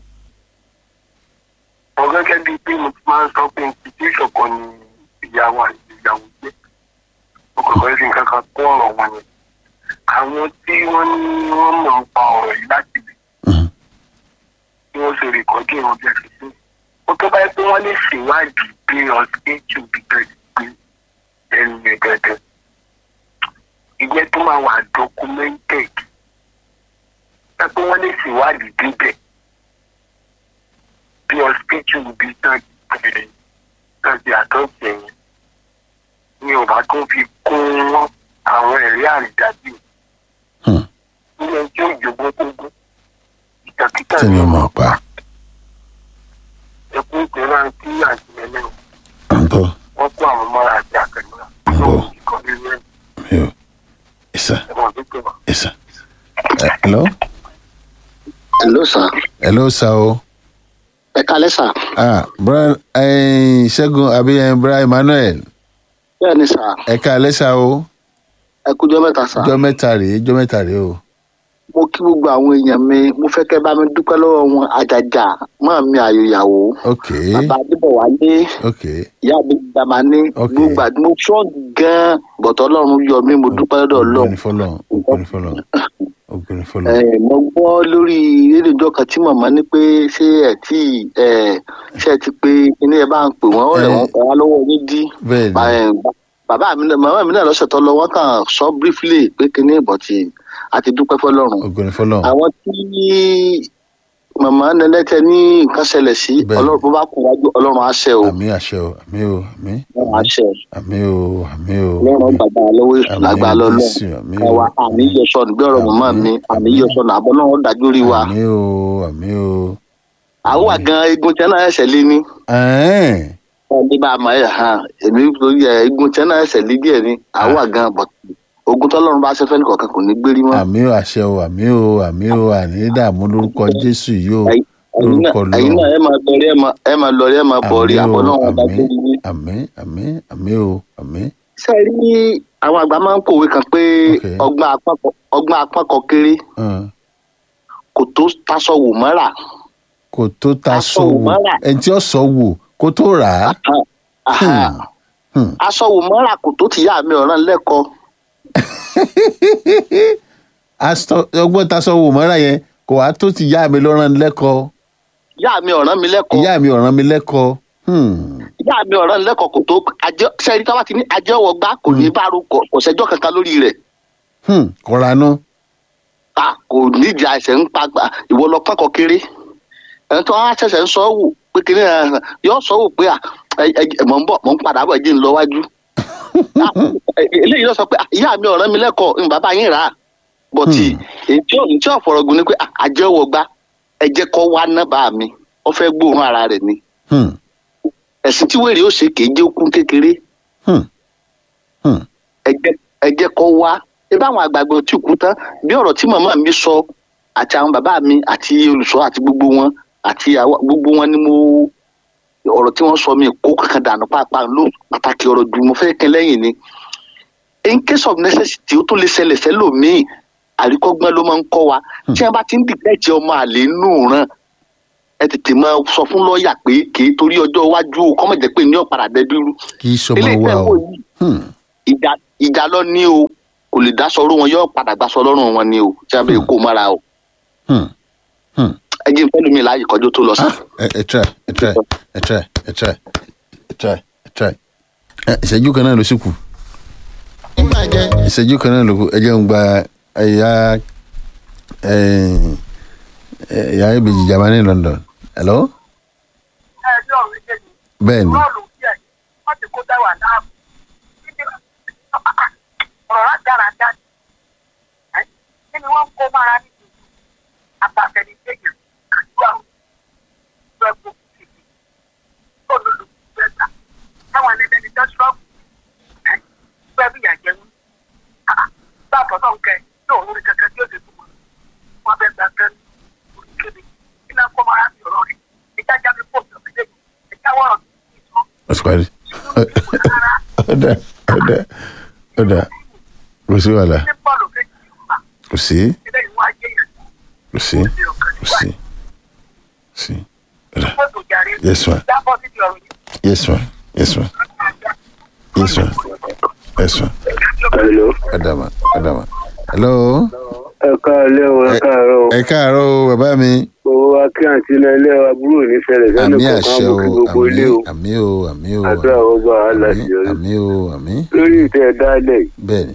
C: ọ gẹ́gẹ́ bíi pé mo ti máa ń sọ pé institution kan ni ìyàwó àti ìyàwó jẹ́ mo kàn fẹ́ fi nǹkan kan kún ọ̀rọ̀ wọn yẹn. àwọn tí wọ́n ní wọ́n mọ̀ ń pa ọ̀rọ̀ yìí láti lè
B: Mhm.
C: tí wọ́n ṣe rìkọ́dì ìwọ̀n bí ẹ̀sìn sí. ó tó báyìí pé wọ́n lè ṣèwádìí pé ọ̀sìnkì bíbẹ̀ pé ẹnu yẹn gẹ́gẹ́. ìjẹ́ tó máa wà documented. ẹ pé wọ́n lè ṣèwádìí bíbẹ̀ bí ọ̀sìnkì bíbẹ̀ tán ti tán ti àtọ́jú ẹ̀yìn. ní ọba tó fi kún àwọn ẹ̀rí àrídájú.
B: Hmm.
C: ilé ẹjọ́ ìjọba gbogbo ìtàkìtà
B: tí ni mo pa
C: ẹkú ìpínlẹ̀ àti àjùmẹ̀lẹ̀
B: ń bọ̀
C: wọ́n kó àwọn mọ́ra àti àkànníra
B: Bọ̀.
C: ìkọ́ nínú ẹ̀
B: mi ò ìsà
C: ẹ̀wọ̀n tó tẹ̀wọ̀.
B: ìsà. Ẹ, hello
J: hello sir
B: hello sa o
J: ẹ kalẹ sir
B: ah bra ẹyin ṣẹ́gun àbí ẹyin bra emmanuel
J: bẹ́ẹ̀ ni sir
B: ẹ ká alẹ́ sa o
J: ẹ kújọ mẹ́ta sir
B: jọ mẹ́ta rèé jọ mẹ́ta rèé o
J: mo kí gbogbo àwọn èèyàn mi mo fẹ́ kẹ́ bá mi dúpẹ́ lọ́wọ́ wọn àjàjà máa mi àyò ìyàwó
B: ok
J: bàbá adébọ̀wálé
B: ok
J: ìyá mi dàmání
B: Ok.
J: gbogbo àti mo strong gan bọ̀tọ̀ ọlọ́run yọ mí mo dúpẹ́ lọ́dọ̀ ọlọ́run
B: ògbóni fọlọ́n ògbóni fọlọ́n ògbóni fọlọ́n
J: Eh, mo gbọ́ lórí rédíò ìjọ kan tí màmá ní pé ṣé ẹ tí ẹ ṣé ẹ ti pé kíní ẹ bá ń pè wọ́n ọ̀rẹ́
B: Eh.
J: wọn pa wá lọ́wọ́ yín dí
B: bẹ́ẹ̀
J: Ba-
B: ni
J: eh, ba- bàbá mi náà màmá mi náà lọ́sẹ̀ tó lọ wọ́n kàn sọ briefly pé kíní ìbọ̀tì àti dúpẹ́ fọlọ́run
B: ògbóni fọlọ́n
J: àwọn tí màmá nẹlẹ́tẹ̀ ní nǹkan ṣẹlẹ̀ sí
B: Bẹ́ẹ̀.
J: ọlọ́run bó bá kún wájú ọlọ́run á ṣe o
B: àmì àṣẹ o àmì o àmì
J: ọlọ́run á ṣe o
B: àmì o àmì o
J: ọlọ́run gbàgbà lọ́wọ́ èṣù
B: Àmín,
J: lágbà lọ́lọ́
B: Jésù, àmín o.
J: káwa àmì yọsọ̀nù bí ọ̀rọ̀ màmá mi àmì yọsọ̀nù àbọ̀ náà dájú rí wa
B: àmì o àmì o.
J: àwọn wà gan egun tẹ́ náà ẹsẹ̀ lé ní
B: ẹ̀ẹ́n
J: ẹni bá a máa yà hàn èmi lórí ẹ egun tẹ́ náà ẹsẹ̀ lé díẹ̀ ní àwọn wà gan bọ̀ ogun tọ́lọ́run bá ṣe fẹ́ nìkan kò ní gbérí mọ́
B: àmì o àṣẹ o àmì o àmì o àní dààmú lórúkọ jésù yìí o
J: Ẹ̀yin- ẹ̀yin náà-
B: lórúkọ
J: ẹ̀yin náà
B: lọ́wọ́
J: ẹ máa lọrí ẹ máa- ẹ máa lọrí ẹ máa bọ̀ rí àbọ̀ náà wọn dájú rí ní.
B: àmì àmì àmì o àmì
J: ṣe rí àwọn àgbà máa ń pòwe kan pé
B: Ok.
J: ọgbọ́n apákọ̀ ọgbọ́n apákọ̀ kéré
B: hàn.
J: kò tó taṣọ wò mọ́ra
B: kò tó ta
J: Aṣọ
B: sọ wò
J: òmárà.
B: ẹni tí ó sọ wò kó tó rà á.
J: Aha.
B: Hmm.
J: aṣọ wò mọ́ra kò tó tìyá mi ọ̀ràn lẹ́kọ̀ọ́
B: Aṣọ- ọgbọ́n ta sọ wò mọ́ra yẹn kò wá tó ti yá mi lọ́rán lẹ́kọ̀ọ́
J: ìyá mi ọ̀ràn mi lẹ́kọ̀ọ́
B: ìyá mi ọ̀ràn mi lẹ́kọ̀ọ́. Hmm.
J: ìyá mi ọ̀ràn lẹ́kọ̀ọ́ kò tó ajẹ́ sẹ́yìn tí wọ́n ti ní ajẹ́ ọwọ́ gbá kò ní bá ro kò sẹ́jọ́ kankan lórí rẹ̀
B: Hmm. kọ́ranú.
J: ta kò nídìí àìsàn ń pa gbà ìwọ lọ pọ́nkọ kéré ẹni tó wá ṣẹ̀ṣẹ̀ ń sọ wò pé kéré ẹ̀ yọ sọ wò pé à, ẹ- ẹ- mọ̀ ń bọ̀ mọ̀ ń padà bọ̀ jí ń lọ wájú. Ah, eléyìí lọ sọ pé "Ah, ìyá mi ọ̀ràn mi lẹ́kọ̀ọ́ ń bàbá yín rà á bọ̀tì èyí tí ọ̀fọ̀rọ̀gùn ni pé "Ah, àjẹ́ ọwọ́ gbá ẹ jẹ́ kọ́ wá ná bá mi ó fẹ́ gbóòórùn ara rẹ̀ ni
B: Hmm.
J: ẹ̀sìn tí wèrè ó ṣe kì í jẹ́ okun kékeré
B: Hmm. Hmm.
J: ẹ jẹ́ ẹ jẹ́ kó wá ebí àwọn àgbàgbọ́ tí kú tán bí ọ̀rọ̀ tí màmá mi sọ àti àwọn bàbá mi àti olùṣọ́ àti gbogbo wọn àti àwa gbogbo wọn ni mo ọ̀rọ̀ tí wọ́n sọ mi kó kankan dànù pàápàá ló pàtàkì ọ̀rọ̀ jù mo fẹ́ kẹ́ lẹ́yìn ni in case of necessity ó tó lè ṣẹlẹ̀ sẹ́lòmíì àríkọ́gbọ́n ló máa ń kọ́ wa tí wọ́n bá ti ń dìtẹ́jì ọmọ àlè nù ràn ẹ tètè máa sọ fún lọ́ọ̀yà pé kì í torí ọjọ́ iwájú o kọ́mọ̀ jẹ́ pé ní ọ̀padà dẹ́bírú
B: kì í sọmọ
J: eléyìí
B: wa
J: tẹ́
B: o.
J: wò yìí
B: Hmm.
J: ìjà ìjà lọ ní o kò lè dá sọrọ wọn yóò padà gbà sọ lọrùn wọn ni o tí a bẹ kó mọra o
B: Hmm. Hmm.
J: ẹ jí n fẹ́ lómi láàyè kọjú tó lọ sí.
B: ẹ ẹ try ẹ try ẹ try ẹ try ẹ try ẹ try. Ẹ, ìṣẹ́jú kan náà ló sì kù
A: ìbàjẹ́
B: ìṣẹ́jú kan náà ló kù ẹ jẹ́ ń gba ẹ̀yà ẹ̀yà ìbejì jamani london. hello.
E: ẹjọ́ méjèèjì
B: bẹ́ẹ̀ ni
E: rọ́ọ̀lù díẹ̀ wọ́n ti kó dáwà láàbù ọ̀rọ̀ rádaràdá ni kí ni wọ́n ń kó mára ní ìlú àbàtẹ̀nìjẹ́yìn àdúrà ìlú ẹ̀kọ́ kìkì tó lòlù gbẹ̀gbà táwọn ẹlẹ́ni tó ṣọ́ọ̀bù ẹ̀ fẹ́ bí ìyàjẹ́ wọn. báàbọ̀ náà ń kẹ́ yóò lórí kankan tí ó lè fún wọn wọn bẹ gbà kan orí kéde kí náà kó mára sí ọ̀rọ̀ rẹ̀ ìjájá mi pọ̀ sí ọ̀gbẹ́dẹ́ ìjáwọ́ ọ̀rọ̀ ìsọ̀
B: ó ti parí. ọ̀dà ọ̀dà ọ̀dà kò sí wàhálà
E: ní bọ́ọ̀lù kejì yorùbá
B: kò sí
E: ilé ìwọ ajé yẹn
B: kò sí kò sí sí ọ̀dà
E: fóònù jàre
B: Yes, ma'am.
E: jábọ́ síbi ọ̀rọ̀ yìí.
B: yes ma yes ma yes ma yes ma
J: hello
B: ọ̀dà ma ọ̀dà ma hello.
K: ẹ káàlẹ́ o ẹ káàárọ̀ o
B: ẹ káàárọ̀ o bàbá mi.
K: owó akí àti iná ilé àbúrò nífẹ̀ẹ́ sẹ́nu
B: àmì
K: kọ̀ọ̀kan
B: àṣẹ
K: mú
B: o
K: kí gbogbo ilé o
B: àmì o àmì o
K: àdúrà ọgbà aláṣẹ yọrí
B: àmì o àmì.
K: lórí ìtẹ́ dálẹ̀
B: bẹ́ẹ̀ni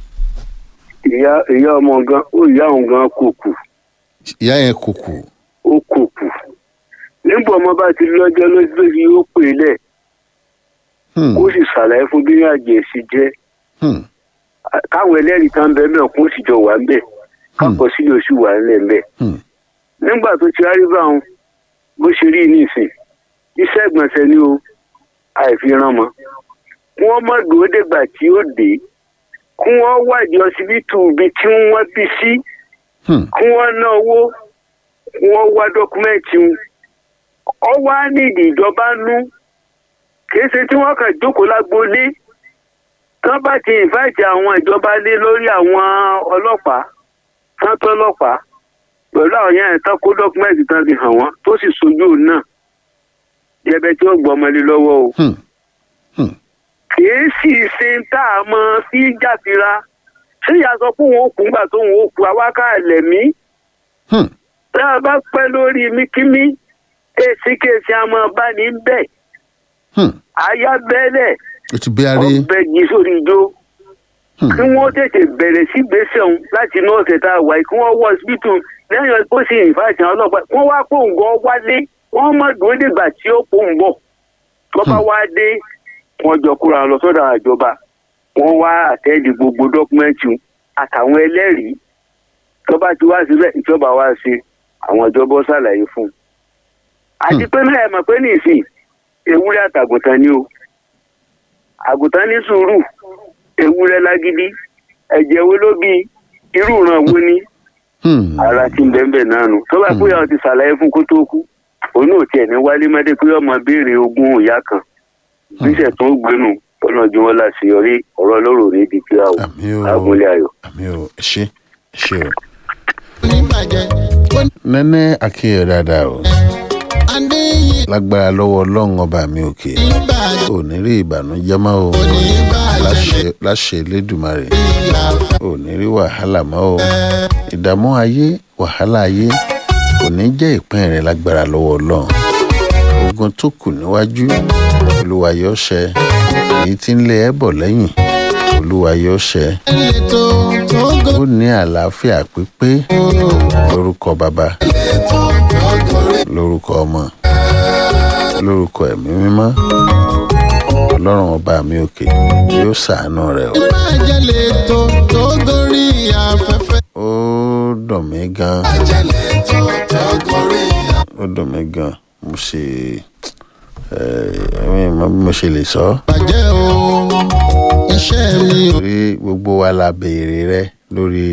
K: ìyá ìyá ọmọ gan ó ìyá òun gan kò kù
B: ìyá yẹn kùkù.
K: ó kò kù nígbà ọmọ bá ti lọ́jọ́ lójú ó pè é lẹ̀
B: Hmm,
K: kó sì ṣàlàyé fún bí àjẹ́ sí jẹ́
B: hmm,
K: káwọn ẹlẹ́rìí kan bẹ́ẹ̀ náà kó sì jọ wà ń bẹ̀ kápọ̀ sílẹ̀ oṣù wà ńlẹ̀ ń bẹ̀
B: hmm,
K: nígbà tó ti rárí bá wọn bó ṣe rí nísìn iṣẹ́ ìgbọ̀nsẹ̀ ni o àìfiran mọ́ kí wọ́n má dúró dègbà tí ó dé kí wọ́n wádìí ọsibítù ibi tí wọ́n bí sí
B: hmm,
K: kí wọ́n ná owó kí wọ́n wá dọ́kúmẹ́ǹtì wọn ọ wá nídìí ìjọba nú kìí ṣe tí wọ́n kàn jókòó lágboolé tán bá ti ìfáìtì àwọn ìjọba lé lórí àwọn ọlọ́pàá tán tó ọlọ́pàá pẹ̀lú àwọn yẹn tán kó dọ́kúmẹ́ǹtì tán fi hàn wọ́n tó sì sojú òun náà yẹbẹ tí ó gbọ́ ọmọlé lọ́wọ́ o
B: hmm, hmm.
K: kìí sì ṣe ń tá a mọ sí jàfira ṣé ìyá sọ pé òun ò kú ńgbà tó òun ò kú awáká ẹlẹ́mí
B: Hmm.
K: tá a bá pẹ́ lórí míkímí èsì kèsì àmọ́ bá ní bẹ́ẹ̀
B: Hmm.
K: àyà bẹ́lẹ̀
B: o ti bí arí.
K: ọbẹ̀ jí sórí ijó
B: Hmm.
K: kí wọ́n tètè bẹ̀rẹ̀ sí gbèsè ọ̀hún láti inú ọ̀sẹ̀ tá a wà yìí kí wọ́n wọ ọsibítù lẹ́yìn ó sì ìfàṣà ọlọ́pàá wọ́n wá pò ń gbọ́ wálé wọ́n má dúró dìgbà tí ó pò ń bọ̀ tó bá wá dé wọ́n jọ kúra lọ sọ́dọ̀ àjọba wọ́n wá àtẹ́ẹ̀dì gbogbo dọ́kúmẹ́ǹtì àtàwọn ẹlẹ́rìí tó bá ti wá síbẹ̀ ìjọba wá sí àwọn ìjọba ó ṣàlàyé fún un. àti pé náà ẹ mọ̀ pé nìsín ewúrẹ́ àtàgùntàn ni o àgùntàn ní sùúrù ewúrẹ́ lágídí ẹ̀jẹ̀ wo ló bí irú ìran wo ni
B: Hmm,
K: ara ti ń bẹ́ẹ̀ náà nù tó bá kú yàrá ti ṣàlàyé fún kó tó kú òun ò tiẹ̀ ní wálé mọ́dé pé ọmọ béèrè ogún ìyá kan níṣẹ́ tó ń gbénu ọlọ́jú wọn láṣeyọrí ọ̀rọ̀ lọ́rọ̀ ní ibi tí a wò
B: àmì o
K: agúnlé ayọ̀.
B: àmì o ẹ ṣe ẹ ṣe o.
A: oníbàjẹ́
B: nẹ́nẹ́ akínyẹ̀ dáadáa o
A: adéyí
B: lágbára lọ́wọ́ ọlọ́run ọba mi òkè
A: ìbàjẹ́
B: ò ní rí ìbànújẹ́ mọ́ o
A: oníbàjẹ́
B: láṣẹ láṣẹ elédùmarè
A: ìyá
B: ò ní rí wàhálà mọ́ o ìdààmú ayé wàhálà ayé kò ní jẹ́ ìpín rẹ̀ lágbára lọ́wọ́ ọlọ́run ogun tó kù níwájú olúwa yóò ṣẹ èyí tí ń lé ẹ bọ̀ lẹ́yìn olúwa yóò ṣẹ
A: ètò tó gò
B: ó ní àlàáfíà pípé lórúkọ bàbá lórúkọ ọmọ lórúkọ ẹ̀mí mímọ́ ọlọ́run ọba mi òkè yóò ṣàánú rẹ o.
A: ìbàjẹ́ lètò tó gorí afẹ́fẹ́
B: ó dùn mí gan
A: ìbàjẹ́ lètò tó gorí
B: ó dùn mí gan mo ṣe ẹ ẹ mọ bí mo ṣe lè sọ ọ́.
A: àbàjẹ́ o iṣẹ́ mi ò
B: torí gbogbo wa la béèrè rẹ lórí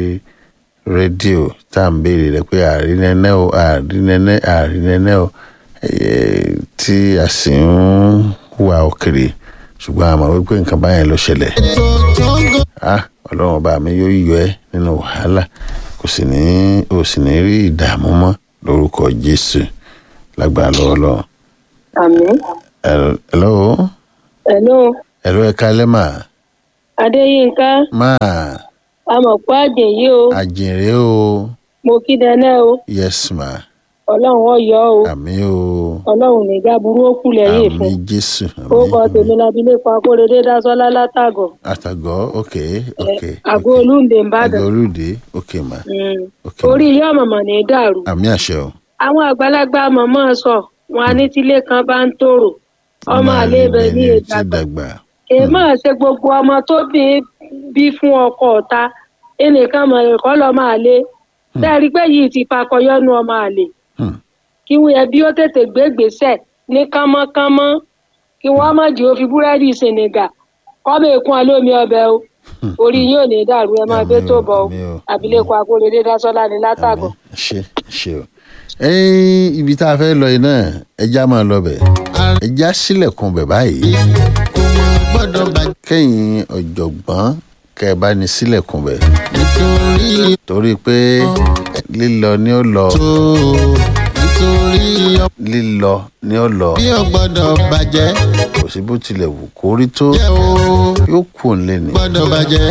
B: rédíò tá à ń béèrè rẹ pé àrínẹ́nẹ́ o àrínẹ́nẹ́ àrínẹ́nẹ́ o eh, tí a sì ń wà òkèrè ṣùgbọ́n àmọ́ wípé nǹkan báyẹn ló ṣẹlẹ̀
A: ètò tó gò
B: ah ọlọ́run ọba mi yóò yọ ẹ́ nínú wàhálà kò sì ní ò sì ní rí ìdààmú mọ́ lórúkọ jésù lágbára lọ́wọ́ lọ́wọ́.
L: àmín.
B: hello
L: hello
B: hello ẹ kálẹ́ mà
L: adéyínká
B: máa
L: amọ̀pọ̀ àjèyí o
B: àjèrè o
L: mo kí dẹ́nẹ́ o
B: yes ma
L: ọlọ́run ọ̀yọ́ o
B: àmì o
L: ọlọ́run nígbà burú ó kù lẹ́yìn
B: àmì
L: fún
B: jésù
L: ó
B: àmì
L: kọ tèmi lábílẹ̀kọ akóredé dásọ́lá látàgọ̀
B: àtàgọ́ ok ok
L: àgọ́ olúǹde ńbàdàn
B: àgọ́ olùdé ok ma
L: Mm.
B: ok
L: orí ilé ọ̀mọ̀mọ̀ ní í dàrú
B: àmì àṣẹ o
L: àwọn àgbàlagbà mọ̀mọ́ sọ wọn á ní tílé kan bá ń tòrò ọmọ àlè ibẹ̀ ní
B: ti
L: ìdàgbà
B: dàgbà
L: èèmọ̀ ṣe gbogbo ọmọ tó bí bí fún ọkọ ọ̀ta ẹnìkan mọ̀ ẹ̀kọ́ lọ́ máa lé sẹ́ẹ̀rí pé yìí ti fakọyọ́nu ọmọ àlè
B: Hmm.
L: kí wọ́n yẹ bí ó tètè gbé gbèsè ní kánmọ́kánmọ́ kí wọ́n má jẹ́ ó fi búrẹ́dì sènìgà kọ́mọ èkún alómi ọbẹ̀ o orí yóò ní dàrú ẹ máa gbé tó bọ̀ o abilékọ akóredé dásọ́lá ní látàgọ̀.
B: ṣe ṣe o ẹyin ibi tá a fẹ́ lọ yìí náà ẹja máa lọ bẹ̀ ẹja sílẹ̀kùn bẹ̀ báyìí
A: gbọ́dọ̀ bàjẹ́
B: kẹ́yìn ọ̀jọ̀gbọ́n kẹ́ ẹ bá ní sílẹ̀kùn bẹ̀
A: nítorí
B: torí pé lílọ ni ó lọ
A: tó nítorí
B: lílọ ni ó lọ
A: bí ó gbọ́dọ̀ bàjẹ́
B: kò sí bó tilẹ̀ wù kó rí tó
A: jẹ́ o
B: yóò kù ń lé ni
A: gbọ́dọ̀ bàjẹ́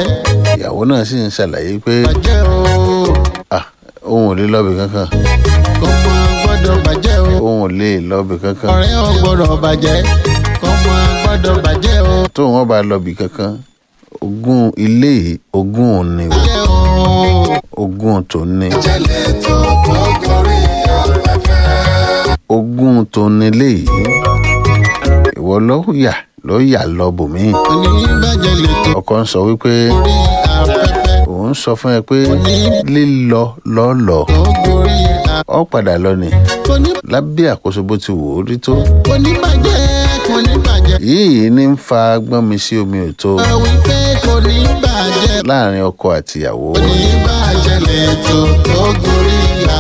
B: ìyàwó náà sì ń ṣàlàyé pé
A: bàjẹ́ o
B: ah òun ò lè lọ́bì kankan
A: kọ́mọ gbọ́dọ̀ bàjẹ́ o
B: òun ò lè lọ́bì kankan
A: ọ̀rẹ́ ò gbọ́dọ̀ bàjẹ́ kọ́mọ gbọ́dọ̀ bàjẹ́ o
B: tóun wọn bá lọ́bì kankan ogún ilé yìí ogún òun ni o
A: bàjẹ́ o
B: ogún tó ní
A: jẹ́lẹ̀ tó tó gorí afẹ́fẹ́.
B: ogún tó ní lé yìí ìwọ ló yà ló yà lọ bòmíì
A: oníbàjẹ́ lè tó
B: ọkọ ń sọ wípé
A: gorí afẹ́fẹ́
B: òun sọ fún ẹ pé lílọ lọ́lọ́
A: tó gorí
B: ọ padà lọ ni
A: afẹ́fẹ́.
B: lábẹ́ àkóso bó ti wò ó rí tó
A: oníbàjẹ́ kò ní bàjẹ́
B: yìí ní ń fa gbọ́n mi sí omi ò tó
A: ẹ wí pé kò ní bàjẹ́
B: láàrin ọkọ àtìyàwó
A: oníbàjẹ́ lè tó tó gorí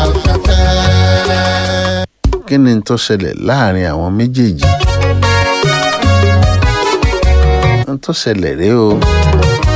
A: afẹ́fẹ́.
B: kí ni tó ṣẹlẹ̀ láàrin àwọn méjèèjì ń tó ṣẹlẹ̀ rèé o